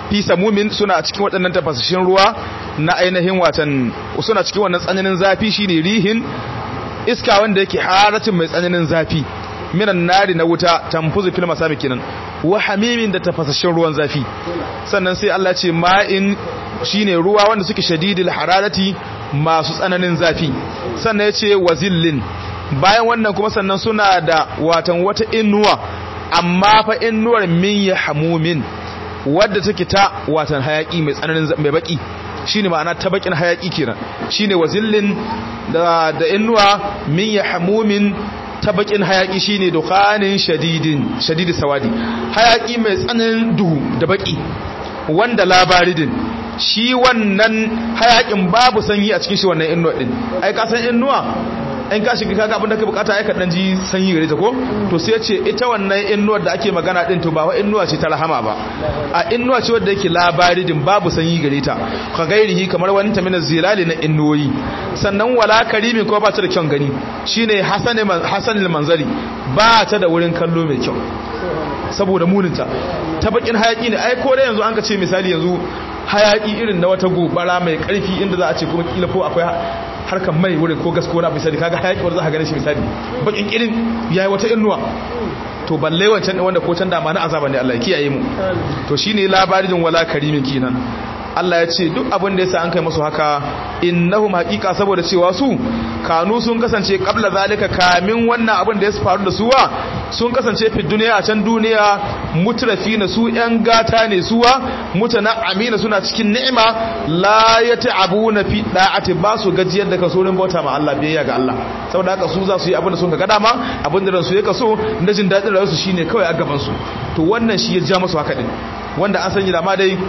fi samumin suna cikin waɗannan tafasashin ruwa na ainihin watan suna cikin wannan tsananin zafi shine rihin iska wanda yake haratin mai tsananin zafi minan nari na wuta tamfuzu fil masami kenan wa hamimin da tafasashin ruwan zafi sannan sai Allah ce ma'in shine ruwa wanda suke shadidil hararati masu tsananin zafi sannan ya ce wazillin bayan wannan kuma sannan suna da watan wata inuwa amma fa inuwar min ya hamumin wadda take ta watan hayaki mai tsananin mai baki shine ma'ana ta bakin hayaki kenan shine wazillin da da inuwa min ya hamumin ta bakin hayaki shine dukhanin shadidin shadidi sawadi hayaki mai tsananin duhu da baki wanda labaridin shi wannan hayakin babu sanyi a cikin shi wannan inuwa din ai ka san inuwa in ka shiga kaga abin da ka bukata ai ka dan ji sanyi gare ta ko to sai ce ita wannan inuwar da ake magana din to ba wa inuwa ce ta rahama ba a inuwa ce wadda yake labaridin babu sanyi gare ta ka gairihi kamar wani ta mina zilali na inuwoyi sannan wala karimin ko ba ta da kyan gani shine hasanil manzari ba ta da wurin kallo mai kyau saboda muninta ta bakin hayaki ne ai ko da yanzu an ka ce misali yanzu hayaki irin na wata gobara mai karfi inda za a ce kuma kila ko akwai harkar mai wurin ko gasko na misali kaga hayaki wanda za ka gane shi misali bakin irin yayi wata innuwa to balle wancan din wanda ko can da ma na azaba ne Allah ya kiyaye mu to shine labarin wala karimin kinan Allah ya ce duk abin da yasa an kai musu haka innahum haqiqa saboda cewa su kanu sun kasance qabla zalika kamin wannan abin da ya faru da suwa sun kasance fi duniya a can duniya mutrafina su yan gata ne suwa mutana amina suna cikin ni'ima la yata'abuna fi da'ati ba su gajiyar da kaso bauta ma Allah biyayya ga Allah saboda haka su za su yi abin da sun ga dama abin da ransu ya kaso na jin dadin rayuwarsu shine kawai a gaban su to wannan shi ya ja musu haka din wanda an sanya da ma dai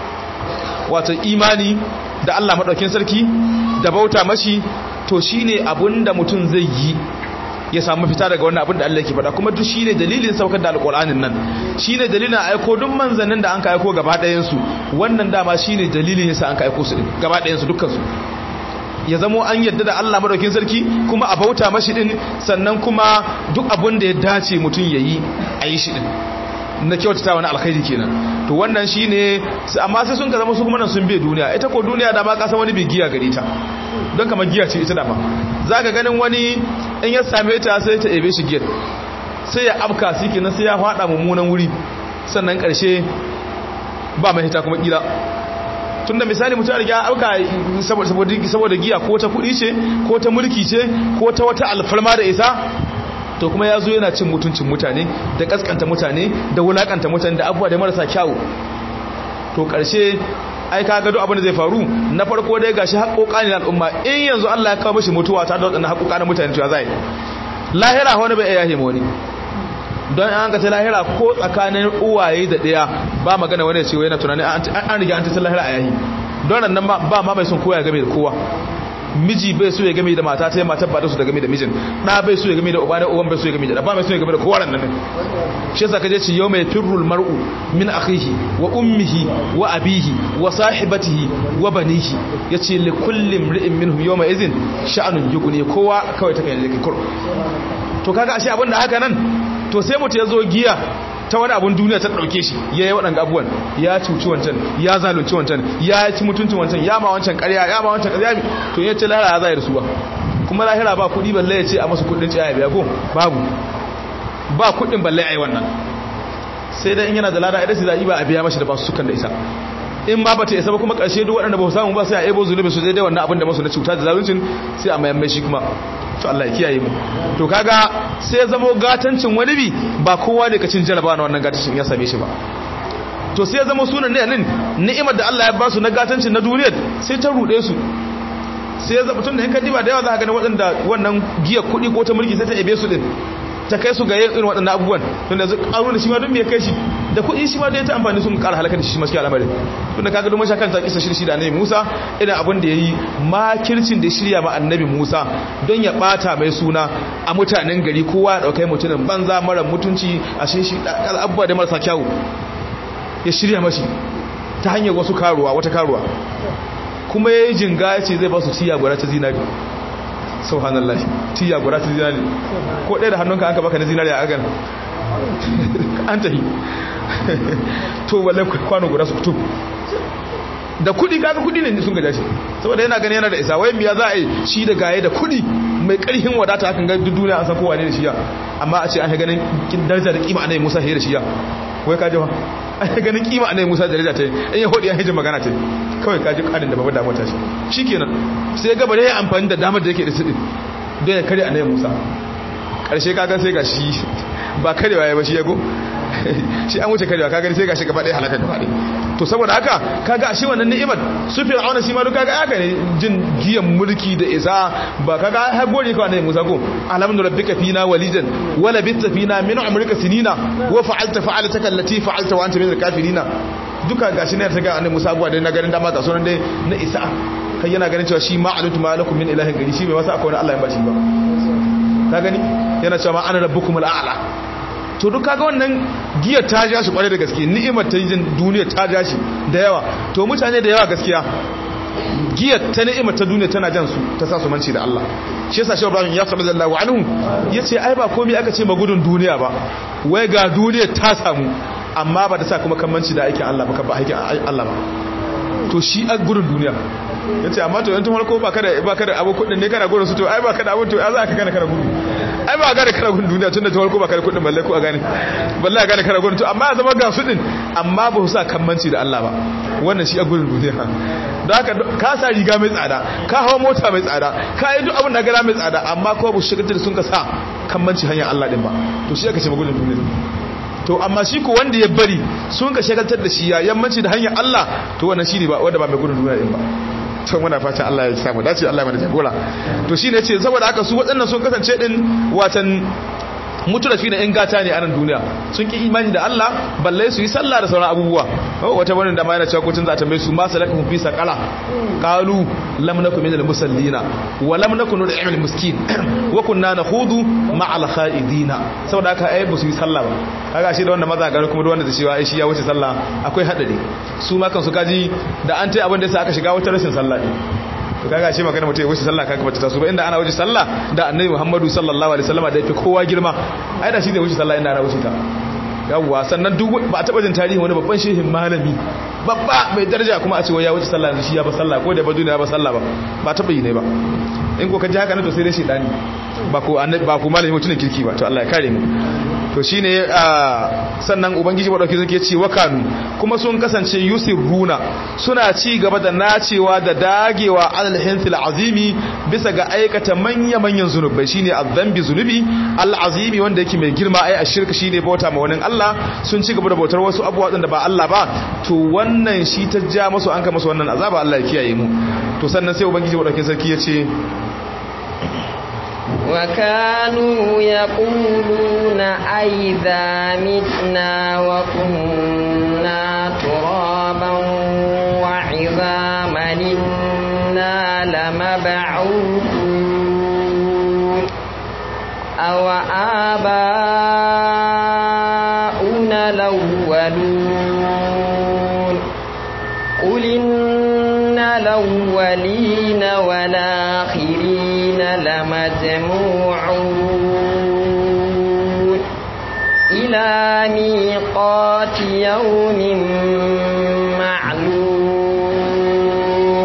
wato imani da Allah maɗaukin sarki da bauta mashi to shine abin da mutum zai yi ya samu fita daga wannan abin da Allah yake faɗa kuma duk shine dalilin saukar da alƙur'anin nan shine dalilin aiko duk manzannin da an ka aiko gaba ɗayan su wannan dama shine dalilin yasa an ka aiko su din gaba ɗayan su dukkan su ya zamo an yadda da Allah madaukin sarki kuma a bauta mashi din sannan kuma duk abin da ya dace mutum yayi a yi shi din na kyautata wani alkhairi kenan to wannan shine amma sai sun ka zama su kuma nan sun bai duniya ita ko duniya da ma ka san wani bai giya gare ta don kamar giya ce ita da ma zaka ganin wani in ya same ta sai ta ebe shi giyar sai ya afka shi kenan sai ya fada mummunan wuri sannan karshe ba mai hita kuma kila tunda misali mutum ya auka saboda giya ko ta kudi ce ko ta mulki ce ko ta wata alfarma da isa to kuma ya zo yana cin mutuncin mutane da kaskanta mutane da wulakanta mutane da abubuwa da marasa kyawu to karshe ai ka gado abin da zai faru na farko dai gashi haƙoƙa ne al'umma in yanzu Allah ya kawo mishi mutuwa ta da waɗannan haƙoƙa na mutane to ya zai lahira wani bai iya himo wani don an ka ta lahira ko tsakanin uwaye da ɗaya ba magana wani ce yana tunanin an riga an ta lahira a yayi don nan ba ma mai son koya game da kowa miji bai so ya game da mata ta mata ba da su da game da mijin da bai so ya game da uba da uban bai so ya game da ba mai so ya game da kowa nan nan shi yasa kaje ci yawma yafirrul mar'u min akhihi wa ummihi wa abihi wa sahibatihi wa banihi yace li kulli imri'in minhum yawma idhin sha'anun yughni kowa kawai ta kai da kur to kaga ashe abinda haka nan to sai mutu yazo giya ta wani abun duniya ta ɗauke shi ya yi waɗanda abubuwan ya cuci wancan ya zalunci wancan ya ci mutuncin wancan ya ma wancan ƙarya ya ma wancan ƙarya to yace lahira ya zai da su ba kuma lahira ba kuɗi balle ya ce a masu kuɗin ciya biya ko babu ba kuɗin balle a yi wannan sai dai in yana da lada idan su za'i ba a biya mashi da ba su sukan da isa in ba bata isa ba kuma ƙarshe duk waɗanda ba su samu ba sai a ebo zunubi su daidai wannan abin da masu na cuta da zaluncin sai a mayan mai shi kuma to Allah ya kiyaye mu to kaga sai zamo gatancin wani bi ba kowa ne ka cin jaraba na wannan gatancin ya same shi ba to sai zama sunan ne nan ni'imar da Allah ya ba su na gatancin na duniyar sai ta rude su sai ya zama tun da in ka diba da yawa za ka gani waɗanda wannan giyar kuɗi ko ta mulki sai ta ebe su din ta kai su ga yin irin waɗannan abubuwan tun da ƙaru da shi ma don me kai shi da kuɗi shi ma da ya ta amfani sun ƙara halakar da shi masu al'amarin tun da kaga domin shakan ta kisa shirshi da annabi musa irin abin da ya yi makircin da shirya ma annabi musa don ya ɓata mai suna a mutanen gari kowa ya ɗaukai mutumin banza mara mutunci a shi shi abubuwa da marasa kyawu ya shirya mashi ta hanyar wasu karuwa wata karuwa kuma ya yi jinga ya ce zai ba su ciya gwara ta zinari subhanallah tiya guda ta zinari ko ɗaya da hannunka an ka baka na zinari a agan an tahi to wallahi kwano guda su fito da kudi kaga kudi ne sun gaja shi saboda yana gani yana da isa wayan biya za a yi shi da gaye da kudi mai karhin wadata hakan ga duk duniya an san kowa ne da shiya amma a ce an ganin daraja da kima annabi Musa he da shiya wai kaje fa an ganin kima annabi Musa da daraja ta in ya hodi ya hijin magana ta kawai kaji kadin da babu damuwa ta shi shikenan sai ga bare ya amfani da damar da yake da sidin don ya kare annabi Musa karshe kaga sai ga shi ba karewa ya ba shi yago shi an wuce karewa kaga sai ga shi gaba ɗaya halaka gaba ɗaya to saboda haka kaga ashe wannan ni'imar su fir'auna shi ma duka ga haka ne jin giyan mulki da isa ba kaga har gori ka annabi Musa ko alamun rabbika fina walidan wala bitta fina min umrika sinina wa fa'alta fa'alataka allati fa'alta wa anta min al-kafirina duka gashi ne ta ga annabi Musa abuwa dai na ganin dama ga sunan dai na isa kai yana ganin cewa shi ma alutu malakum min ilahin gari shi bai masa akwai Allah ya bashi ba ka gani yana cewa ma ana rabbukumul a'la to duk kaga wannan giyar ta ja shi kwarai da gaske ni'imar ta yin duniya ta ja shi da yawa to mutane da yawa gaskiya giyar ta ni'imar ta duniya tana jan su ta sa su manci da Allah shi yasa shehu Ibrahim ya saba zallahu anhu yace ai ba komai aka ce magudun duniya ba wai ga duniya ta samu amma ba ta sa kuma kammanci da aikin Allah ba ka ba aikin Allah ba to shi a gudun duniya yace amma to yanzu farko ba kada ba kada abu kudin ne kana gudun su to ai ba kada abu to ai za ka kana kana gudu ai ba gane kana gudun duniya tunda farko ba kada kudin balle ko a gane balle a gane kana gudun to amma zama ga su din amma ba su sa kammanci da Allah ba wannan shi a gudun duniya don haka ka sa riga mai tsada ka hawa mota mai tsada ka yi duk abin da gara mai tsada amma ko ba su shigar da sun ka sa kammanci hanyar Allah din ba to shi aka ce magudun duniya to amma shi ko wanda ya bari sun ka shagaltar da shi ya yammanci da hanyar Allah to wannan shi ne ba wanda ba mai gudun duniya din ba to muna fatan Allah ya samu dace Allah ya mana jagora to shine yace saboda haka su waɗannan sun kasance din watan mutulafi na yan gata ne a nan duniya sun ki imani da Allah balle su yi sallah da sauran abubuwa wata wani da ma yana cewa kotun za ta mai su ma salakahum fi saqala qalu lam nakum minal musallina wa lam nakun nud'imul miskin wa kunna nakhudu ma'al khaidina saboda haka ai ba su yi sallah ba kaga shi da wanda maza gari kuma da wanda da cewa ai shi ya wuce sallah akwai hadari su ma kansu kaji da an tai abin da yasa aka shiga wata rashin sallah ne to kaga shi magana mutum ya wuce sallah kaga bata taso ba inda ana wuce sallah da annabi Muhammadu sallallahu alaihi wasallam da yake kowa girma ai da shi ne wuce sallah inda ana wuce ta yawwa sannan duk ba a taba jin tarihi wani babban shehin malami babba mai daraja kuma a ce wai ya wuce sallah shi ya ba sallah ko da ba duniya ba sallah ba ba taba yi ne ba in ko ka ji haka ne to sai dai shedani ba ko annabi ba ko malami mutumin kirki ba to Allah ya kare mu to shine sannan ubangiji madauki zai ce wakanu kuma sun kasance yusirruna suna ci gaba da nacewa da dagewa alal hinsil azimi bisa ga aikata manya manyan zunubai shine azzambi zunubi al azimi wanda yake mai girma ai ashirka shine bauta ma wani Allah sun ci gaba da bautar wasu abubuwa da ba Allah ba to wannan shi ta ja musu an ka musu wannan azaba Allah ya kiyaye mu to sannan sai ubangiji madauki sarki ya ce وكانوا يقولون أئذا متنا وكنا ترابا وعظاما إنا لمبعوثون أو آباؤنا الأولون قل إن الأولين والآخرين لمجموعون إلى ميقات يوم معلوم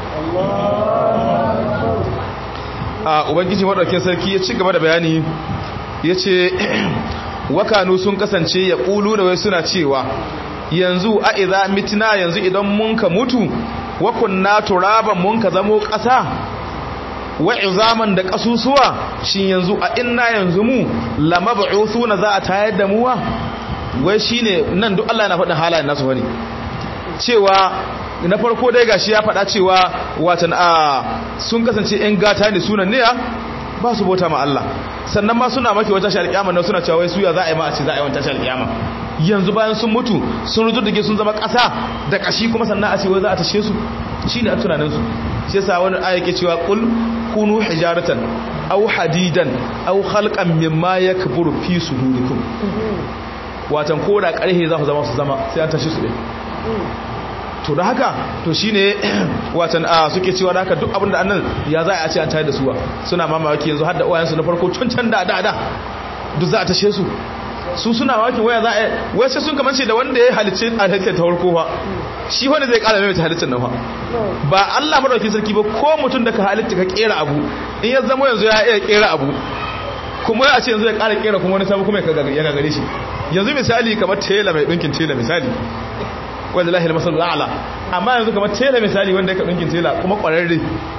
a ubangiji madaukin sarki ya ci gaba da bayani ya ce wakanu sun kasance ya ƙulu da wai suna cewa yanzu a iza mitina yanzu idan mun ka mutu wakunna turaban mun ka zamo ƙasa wa izaman da ƙasusuwa shi yanzu a inna yanzu mu lamab'uthuna za a tayar da muwa wai shine nan duk Allah yana faɗin halayen nasu wani cewa na farko dai gashi ya faɗa cewa watan a sun kasance ƴan gata ne sunan ne ba su bauta ma Allah sannan ma suna maki wata shari'a kiyama nan suna cewa wai suya za a yi ma a ce za a yi wata shari'a kiyama yanzu bayan sun mutu sun rujuddige sun zama ƙasa da ƙashi kuma sannan a ce wai za a tashe su shine a tunanin su shi yasa wani aya ke cewa qul kunu hijaratan aw hadidan aw khalqan mimma yakburu fi sudurikum watan koda karhe za ku zama su zama sai an tashi su ɗin to da haka to shine watan a suke cewa da haka duk abin da annan ya za a ce an tayar da suwa suna mamaki yanzu har da uwayensu na farko can can da da da duk za a tashe su su suna mamakin waya za a wai sai sun kamance da wanda ya halicce a halittar ta farko fa shi wanda zai kara mai halittar nan fa ba Allah madaukakin sarki ba ko mutum da ka halitta ka kera abu in ya zama yanzu ya iya kera abu kuma a ce yanzu ya kara kera kuma wani sabu kuma ya gagare shi yanzu misali kamar tela mai dinkin tela misali wanda lahil masal la'ala amma yanzu kamar tela misali wanda ya ka dinkin tela kuma kwararre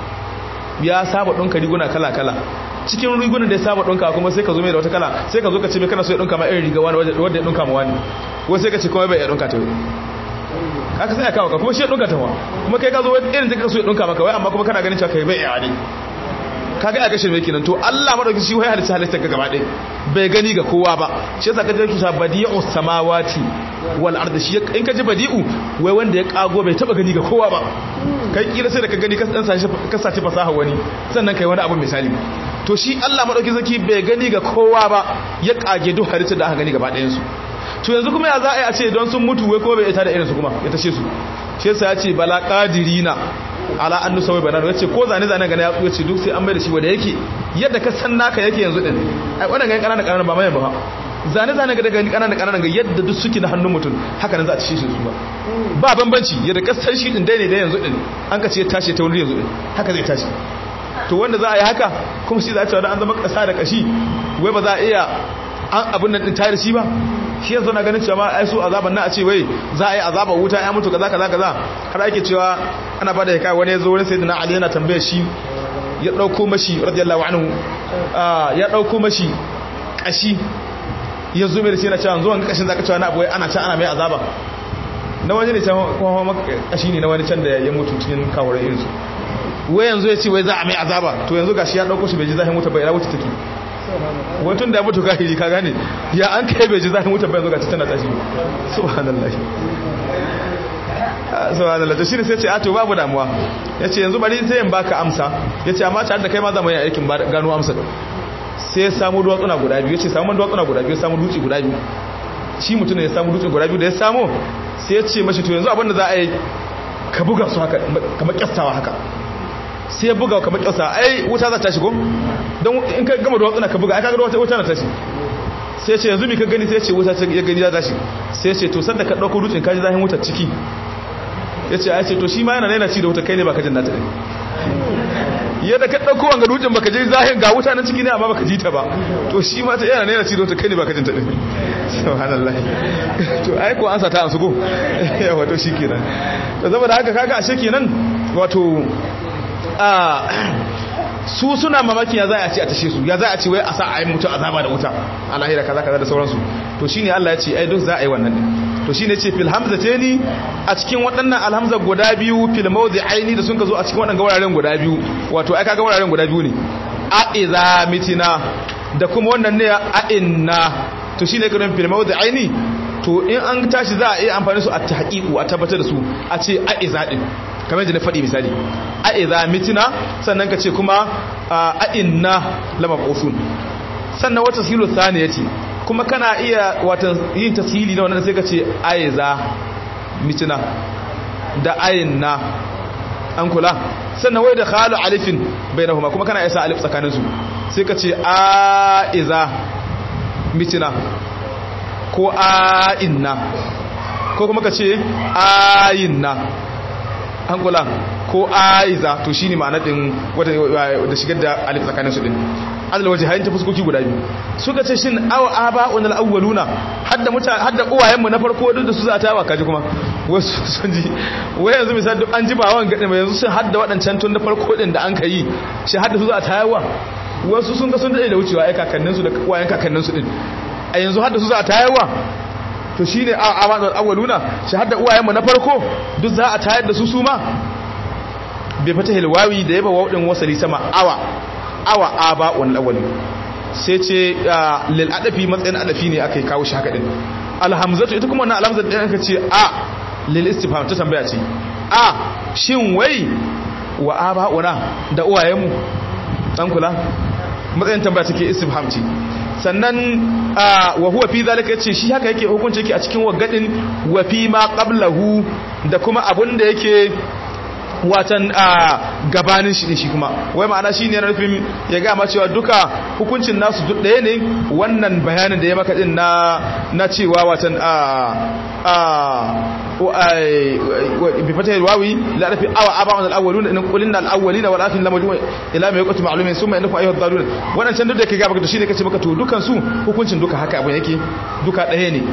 ya saba dinka riguna kala kala cikin rigunan da ya saba dinka kuma sai ka zo mai da wata kala sai ka zo ka ce mai kana so ya dinka ma irin riga wani wanda ya dinka ma wani ko sai ka ce kuma bai ya dinka ta haka sai ya kawo ka kuma shi ya dinka ta wa kuma kai ka zo irin da ka so ya dinka maka wai amma kuma kana ganin cewa kai bai ya ne kaga ya kashe mai kenan to Allah madauki shi wai halitta halitta ga gaba ɗaya bai gani ga kowa ba shi yasa kaje ki sa badi'u samawati wal ardi shi in kaje badi'u wai wanda ya kago bai taba gani ga kowa ba kai kila sai da ka gani ka dan sashi ka saci fasaha wani sannan kai wani abu misali to shi Allah madauki zaki bai gani ga kowa ba ya kage duk halitta da aka gani gaba ɗayan su to yanzu kuma ya za a yi a ce don sun mutu wai kuma bai ita da irin su kuma ya tashe su shi yasa ya ce bala qadirina ala annu sawai banana yace ko zane zane ga ya yace duk sai an mai da shi wanda yake yadda ka san naka yake yanzu din ai wannan ga kanana kanana ba mai ba zane zane ga daga kanana kanana ga yadda duk suke na hannun mutum haka nan za a ci shi su ba ba bambanci yadda ka san shi din dai ne da yanzu din an ka ce ya tashi ta wuri yanzu din haka zai tashi to wanda za a yi haka kuma shi za a ce an zama kasa da kashi wai ba za a iya an abin nan din tayar shi ba shi yanzu na ganin cewa ai su azaban na a ce wai za a yi azaban wuta ya mutu kaza kaza kaza har ake cewa ana bada ya kai wani ya zo wani sayyidina ali yana tambayar shi ya dauko mashi radiyallahu anhu ya dauko mashi kashi ya zo mai da shi yana cewa zuwan kashin zaka cewa na abu ana can ana mai azaba na wani ne can kuma kashi ne na wani can da ya mutu cikin kawar irin su wai yanzu ya ce wai za a mai azaba to yanzu gashi ya dauko shi bai ji zahin wuta bai ina wuta take wantun da ya mutu kahiri ka gane ya an kai bai ji zahin wuta bai yanzu gashi tana tashi subhanallah subhanallah to shine sai ce a to babu damuwa yace yanzu bari sai in baka amsa yace amma tare da kai ma za mu yi aikin gano amsa sai ya samu duwatsuna guda biyu yace samu duwatsuna guda biyu samu dutse guda biyu shi mutum ne ya samu dutse guda biyu da ya samu sai ya ce mashi to yanzu abin da za a yi ka buga su haka kamar kyastawa haka sai ya buga kamar kyausa ai wuta za ta shigo don in ka gama da watsuna ka buga ai kaga wata wuta na tashi sai ce yanzu mi ka gani sai ce wuta ya gani za ta tashi sai ce to sanda ka dauko dutsen kaji zahin wutar ciki ya ce ai ce to shi ma yana naina ci da wuta kai ne baka jin nata ne yadda ka dauko wanga dutsen baka ji zahin ga wuta nan ciki ne amma baka ji ta ba to shi ma ta yana naina ci da wuta kai ne baka jin ta ne subhanallah to ai ko an sa ta an sugo yawa to shikenan to saboda haka kaga ashe kenan wato su suna mamaki ya za a ce a tashe su ya za a ce wai a sa a yi mutu azaba da wuta a lahira kaza kaza da sauransu to shine Allah ya ce ai duk za a yi wannan din to shine ce fil hamzatani a cikin waɗannan alhamza guda biyu fil mawdi'aini da sun ka zo a cikin waɗannan wuraren guda biyu wato ai kaga wuraren guda biyu ne a idza mitina da kuma wannan ne a inna to shine kiran fil mawdi'aini to in an tashi za a iya amfani su a tahqiqu a tabbatar da su a ce a idza din kamar yadda na faɗi misali a idza mitina sannan ka ce kuma a inna lama qusun sannan wata silu thaniyati kuma kana iya watan yin tasili na wannan sai ka ce aiza mitina da ayinna an kula sannan wai da khalu alifin bainahuma kuma kana isa alif tsakanin su sai ka ce aiza mitina ko ayinna ko kuma ka ce ayinna an kula ko aiza to shine ma'anar din wata da shigar da alif tsakanin su din adal waje hayin ta fuskoki guda biyu suka ce shin aw aba wal awwaluna hadda muta hadda uwayen mu na farko duk da su za ta yawa kaji kuma wasu sun ji wai yanzu misali duk an ji ba wan gade mai yanzu sun hadda wadancan tun da farko din da an kai shi hadda su za ta yawa wasu sun ga sun dade da wucewa ai kakannin su da uwayen kakannin su din a yanzu hadda su za ta yawa to shine a amadul awwaluna shahada uwayenmu na farko duk za a tayar da su su ma bai fata hilwawi da yaba waudin wasali sama awa awa aba wal awwal sai ce lil adafi matsayin adafi ne akai kawo shi haka din alhamzatu ita kuma wannan alhamzatu din aka ce a lil istifham ta tambaya ce a shin wai wa aba una da uwayenmu dan kula matsayin tambaya take istifham ce sannan wa huwa fi zalika yace shi haka yake hukunci yake a cikin wagadin wa fi ma qablahu da kuma abun da yake watan a gabanin shi ne shi kuma wai ma'ana shi ne nufin ya gama cewa duka hukuncin nasu duk ɗaya ne wannan bayanin da ya maka din na na cewa watan a a bi fatahil wawi la rafi awa aba'un al-awwaluna in qulna al-awwalina wal akhirin lamajmu ila ma yaqtu ma'lumin summa innakum ayyuhad dalun wannan can duk da ke gaba to shine kace maka to dukan su hukuncin duka haka abin yake duka ɗaya ne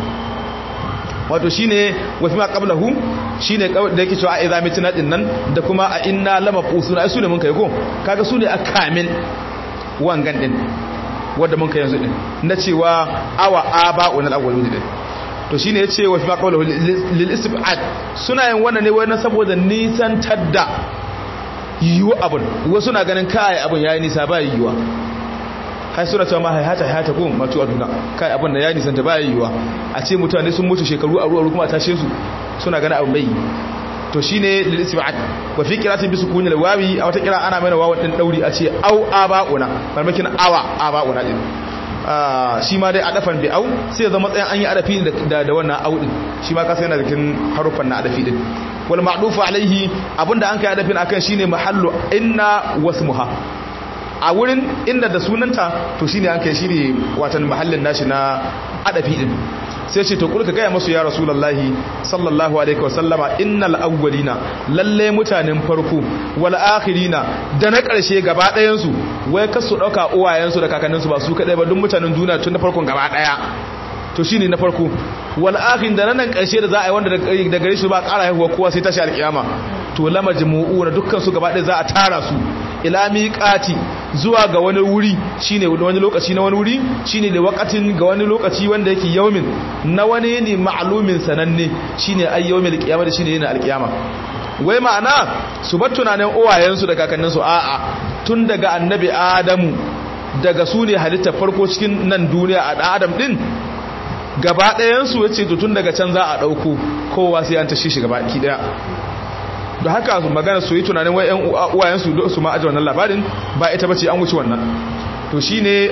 wato shine wasu ma qablahu shine da yake cewa a idza mitina din nan da kuma a inna lama qusuna ai sune mun kai ko kaga sune akamin wangan din wanda mun kai yanzu din na cewa awa aba'un al-awwalun din to shine yace wa fi ma qablahu lil istib'ad suna yin wannan ne wannan saboda nisan tadda yiwu abun wasu na ganin kai abun yayi nisa ba yiwuwa hai suna cewa ma haihata haihata ko matu a duna kai abin da ya nisanta ba yiwuwa a ce mutane sun mutu shekaru a ruwa kuma a tashe su suna gana abin bai to shine lil istib'ad wa fi qiratin bi sukuni al wawi a wata kira ana mai wawan din dauri a ce au aba'una farmakin awa aba'una din shi ma dai adafan bi au sai zama matsayin an yi adafi da da wannan au din shi ma kasa yana cikin harufan na adafi din wal ma'dufu alaihi abinda an kai adafin akan shine mahallu inna wasmuha a wurin inda da sunanta to shine an kai shine watan mahallin nashi na adafi din sai ce to kulka gaya masu ya rasulullahi sallallahu alaihi wasallama innal awwalina lalle mutanen farko wal akhirina da na karshe gaba ɗayan su wai kasu dauka uwayen su da kakannin su ba su kadai ba duk mutanen duniya tun na farkon gaba daya to shine na farko wal akhin da nan karshe da za a yi wanda da gare shi ba ƙara haihuwa kowa sai tashi alkiyama to la majmu'una dukkan su gaba ɗaya za a tara su ila miqati zuwa ga wani wuri shine wani lokaci na wani wuri shine da waqatin ga wani lokaci wanda yake yaumin na wani ne ma'lumin sananne shine ay yaumil qiyamah shine yana alqiyama wai ma'ana su bar tunanin uwayen su da kakannin su a'a tun daga annabi adamu daga su ne halitta farko cikin nan duniya a adam din gaba ɗayan su yace to tun daga can za a dauko kowa sai an tashi shi gaba ki daya da haka magana su yi tunanin wai uwayensu su ma aji wannan labarin ba ita bace an wuce wannan to shi ne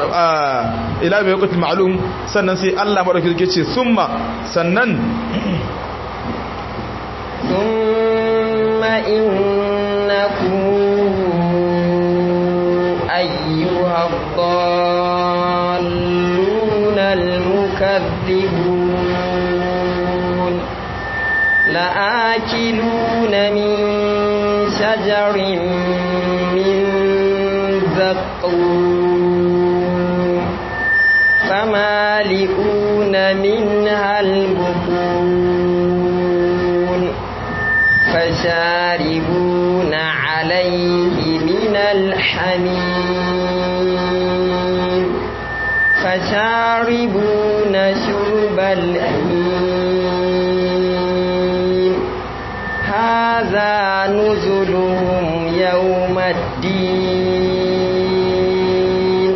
ila mai yakutul ma'alum sannan sai Allah maɗauki suke ce summa sannan summa innakum ayyuha dhallun al-mukaththibun لآكلون من شجر من زقوم فمالئون منها البطون فشاربون عليه من الحميم فشاربون شرب الحميم هذا نزلهم يوم الدين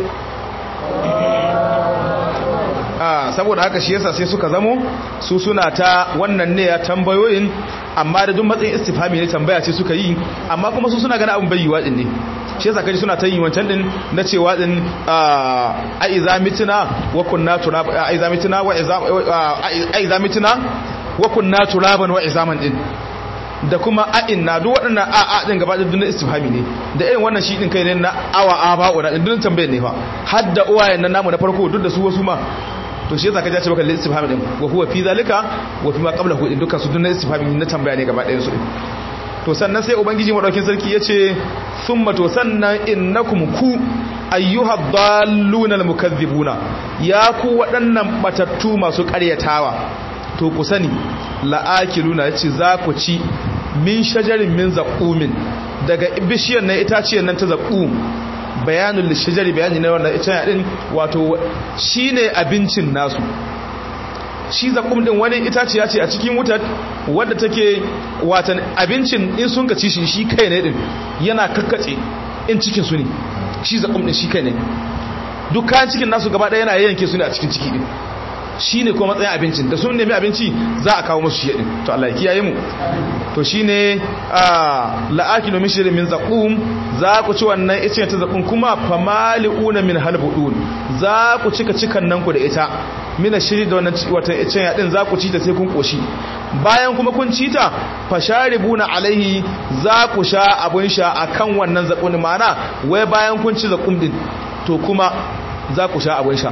saboda haka shi yasa sai suka zamo su suna ta wannan ne ya tambayoyin amma da duk matsayin istifhami ne tambaya ce suka yi amma kuma su suna gana abin bayyuwa din ne shi yasa kaji suna ta yi wancan din na cewa din a iza mituna wa kunna turab a iza mituna wa iza a iza mituna wa kunna turaban wa izaman din da kuma a'in na duk waɗannan a'a din gaba da dunin istifhami ne da irin wannan shi din kai ne na awa aba wa din tambayar ne fa har da uwayen nan namu na farko duk da su wasu ma to shi yasa ka jace maka istifhami din wa huwa fi zalika wa fi ma qablahu din dukkan su dunin istifhami na tambaya ne gaba ɗayan su to sannan sai ubangiji madaukin sarki yace summa to sannan innakum ku ayyuha dalluna almukaththibuna ya ku waɗannan batattu masu ƙaryatawa to ku sani la'akiluna yace za ku ci min shajarin min zaqumin daga bishiyar nan itaciyar nan ta zaqum bayanul lishajari bayani na wannan ita din wato shine abincin nasu shi zaqum din wani itaciya ce a cikin wutar wadda take watan abincin in sun ka ci shi shi kai ne din yana kakkace in cikin su ne shi zaqum din shi kai ne duk kayan cikin nasu gaba ɗaya yana yanke su ne a cikin ciki din shi ne kuma matsayin abincin da sun nemi abinci za a kawo musu shi din to Allah ya kiyaye mu to shine la'akilu min shirin min zaqum za ku ci wannan icen ta zaqum kuma famali'una min halbudun za ku cika cikan nan ku da ita mina shiri da wannan wata icen yadin za ku ci ta sai kun koshi bayan kuma kun ci ta fasharibuna alaihi za ku sha abun sha akan wannan zakun mana wai bayan kun ci zakum din to kuma za ku sha abun sha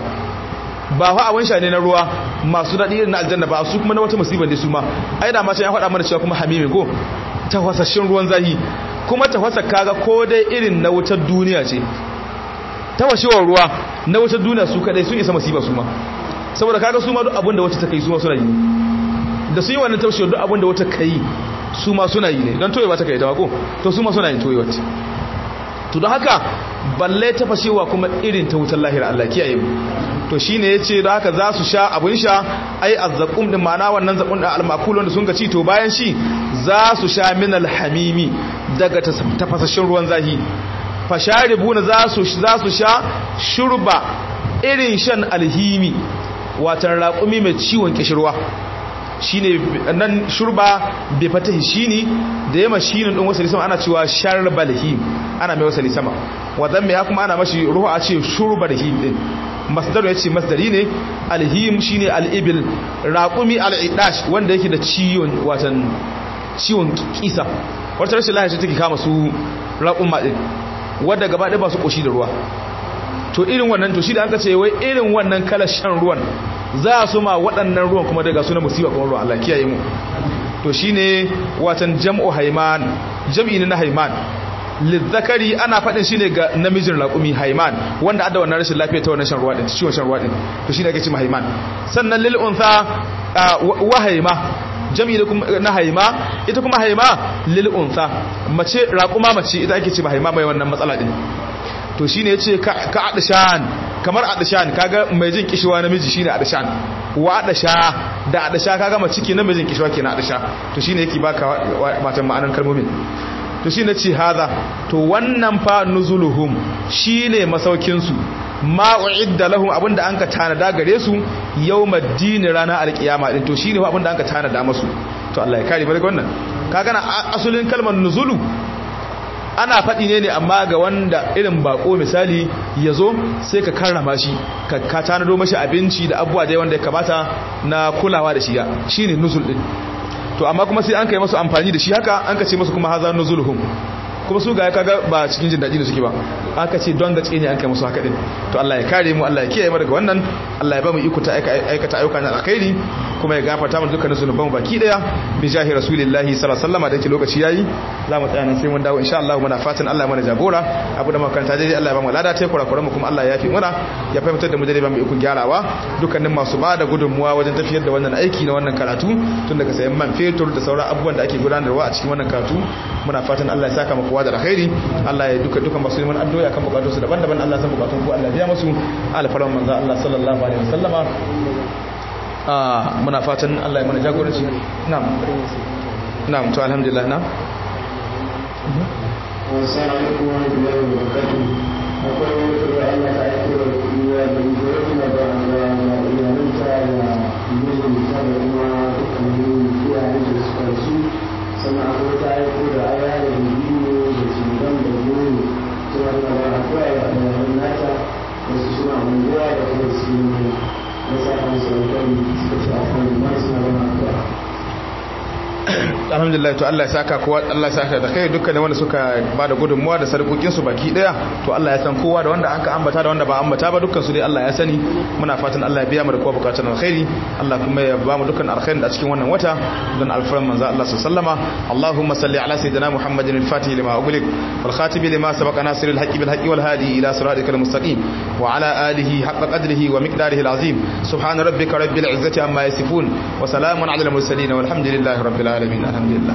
ba fa abun sha ne na ruwa masu daɗi irin na aljanna ba su kuma na wata musibar ne su ma ai da ma ya faɗa mana cewa kuma hamimi ko tafasashin ruwan zahi kuma tafasa kaga ko dai irin na wutar duniya ce tafashewar ruwa na wutar duniya su kadai sun isa masiba su ma saboda kaga su ma duk abinda wata ta kai su ma suna yi da su yi wannan tafashewar duk abinda wata kai su ma suna yi ne don toyewa ta kai ta ko to su ma suna yin toyewa to don haka balle tafashewa kuma irin ta wutar lahira Allah kiyaye mu to shine yace da haka za su sha abun sha ai azzaqum din ma'ana wannan zaqum da almakul wanda sun ga ci to bayan shi za su sha min alhamimi daga tafasashin ruwan zahi fasharibuna za su za su sha shurba irin shan alhimi watan raƙumi mai ciwon kishirwa shine nan shurba bai fatahi shine da yamma shine din wasali sama ana cewa sharbal him ana mai wasali sama wadan mai kuma ana mashi ruhu a ce shurbal him din masdar yace masdari ne alhim shine alibil raqumi alidash wanda yake da ciwon watan ciwon kisa wata rashin lafiya take kama su raqumma din wanda gaba ɗaya ba su koshi da ruwa to irin wannan to shi da aka ce wai irin wannan kalar shan ruwan za su ma waɗannan ruwan kuma daga suna musiba kuma ruwan Allah kiyaye mu to shine watan jam'u haiman jam'i ne na haiman lizzakari ana faɗin shine ga namijin raƙumi haiman wanda adda wannan rashin lafiya ta wannan shan ruwa din ciwon shan ruwa din to shine ake cewa haiman sannan lil untha wa haima jam'i na haima ita kuma haima lil untha mace raƙuma mace ita ake cewa haima mai wannan matsala din to shine yace ka adishan kamar adishan kaga mai jin kishiwa namiji shine adishan wa adasha da adasha kaga mace ke namijin kishiwa kenan adasha to shine yake baka matan ma'anar kalmomin to shine ce haza to wannan fa nuzuluhum shine masaukin su ma uidda lahum abinda anka tanada gare su yawmaddin rana alqiyama din to shine abinda anka tanada musu to Allah ya kare mu daga wannan kaga na asulin kalmar nuzulu ana faɗi ne ne amma ga wanda irin bako misali ya zo sai ka karrama shi ka tanado mashi abinci da abubuwa dai wanda ya kamata na kulawa da shi ya shi ne nuzul ɗin to amma kuma sai an kai masu amfani da shi haka an ka ce masu kuma haza nuzulhum kuma su ga ya kaga ba cikin jin daɗi da suke ba aka ce don da ne an kai musu haka din to Allah ya kare mu Allah ya kiyaye mu daga wannan Allah ya ba mu iko ta aikata ayyuka na alkhairi kuma ya gafarta mu dukkanin zunuban mu baki daya bi jahi rasulillahi sallallahu alaihi wasallam da yake lokaci yayi za mu tsaya nan sai mun dawo insha Allah muna fatan Allah ya mana jagora abu da makaranta dai Allah ya ba mu lada tai kurakuran mu kuma Allah ya yafi muna ya fahimtar da mu dai ba mu iko gyarawa dukkanin masu ba da gudunmuwa wajen tafiyar da wannan aiki na wannan karatu tun daga sayan man fetur da sauran abubuwan da ake gudanarwa a cikin wannan karatu muna fatan Allah ya saka mu kowa da alkhairi Allah ya duka dukan masu neman addu'a akan bukatun su daban-daban Allah ya san bukatun ku Allah ya biya musu alfaran manzo Allah sallallahu alaihi wasallama ah muna fatan Allah ya mana jagoranci na'am na'am to alhamdulillah na'am Assalamu alaikum wa rahmatullahi wa barakatuh. Akwai wani kuma Allah ta aiko da kuɗiya da zuwa da da iyalanta da mijinta da kuma dukkanin iyayen da suka rasu sannan akwai ta aiko da aya da biyu da shugaban da goro suna da ba akwai a yaran nata wasu suna unguwa da kuma su ne na sa'an sauran suka ci akwai da suna ba akwai alhamdulillah to Allah ya saka kowa Allah ya saka da kai dukkan wanda suka bada gudunmuwa da sarkokin su baki daya to Allah ya san kowa da wanda an ka ambata da wanda ba ambata ba dukkan su dai Allah ya sani muna fatan Allah ya biya mu da kowa bukatun alkhairi Allah kuma ya ba mu dukkan alkhairin da cikin wannan wata don alfaran manzo Allah sallallahu Allahumma salli ala sayyidina Muhammadin al-fatih lima ughliq wal khatib lima sabaqa nasiril haqqi bil haqqi wal hadi ila siratikal mustaqim wa ala alihi haqqa qadrihi wa miqdarihi al-azim subhana rabbika rabbil izzati amma yasifun wa salamun ala al-mursalin walhamdulillahi rabbil alamin العالمين الحمد لله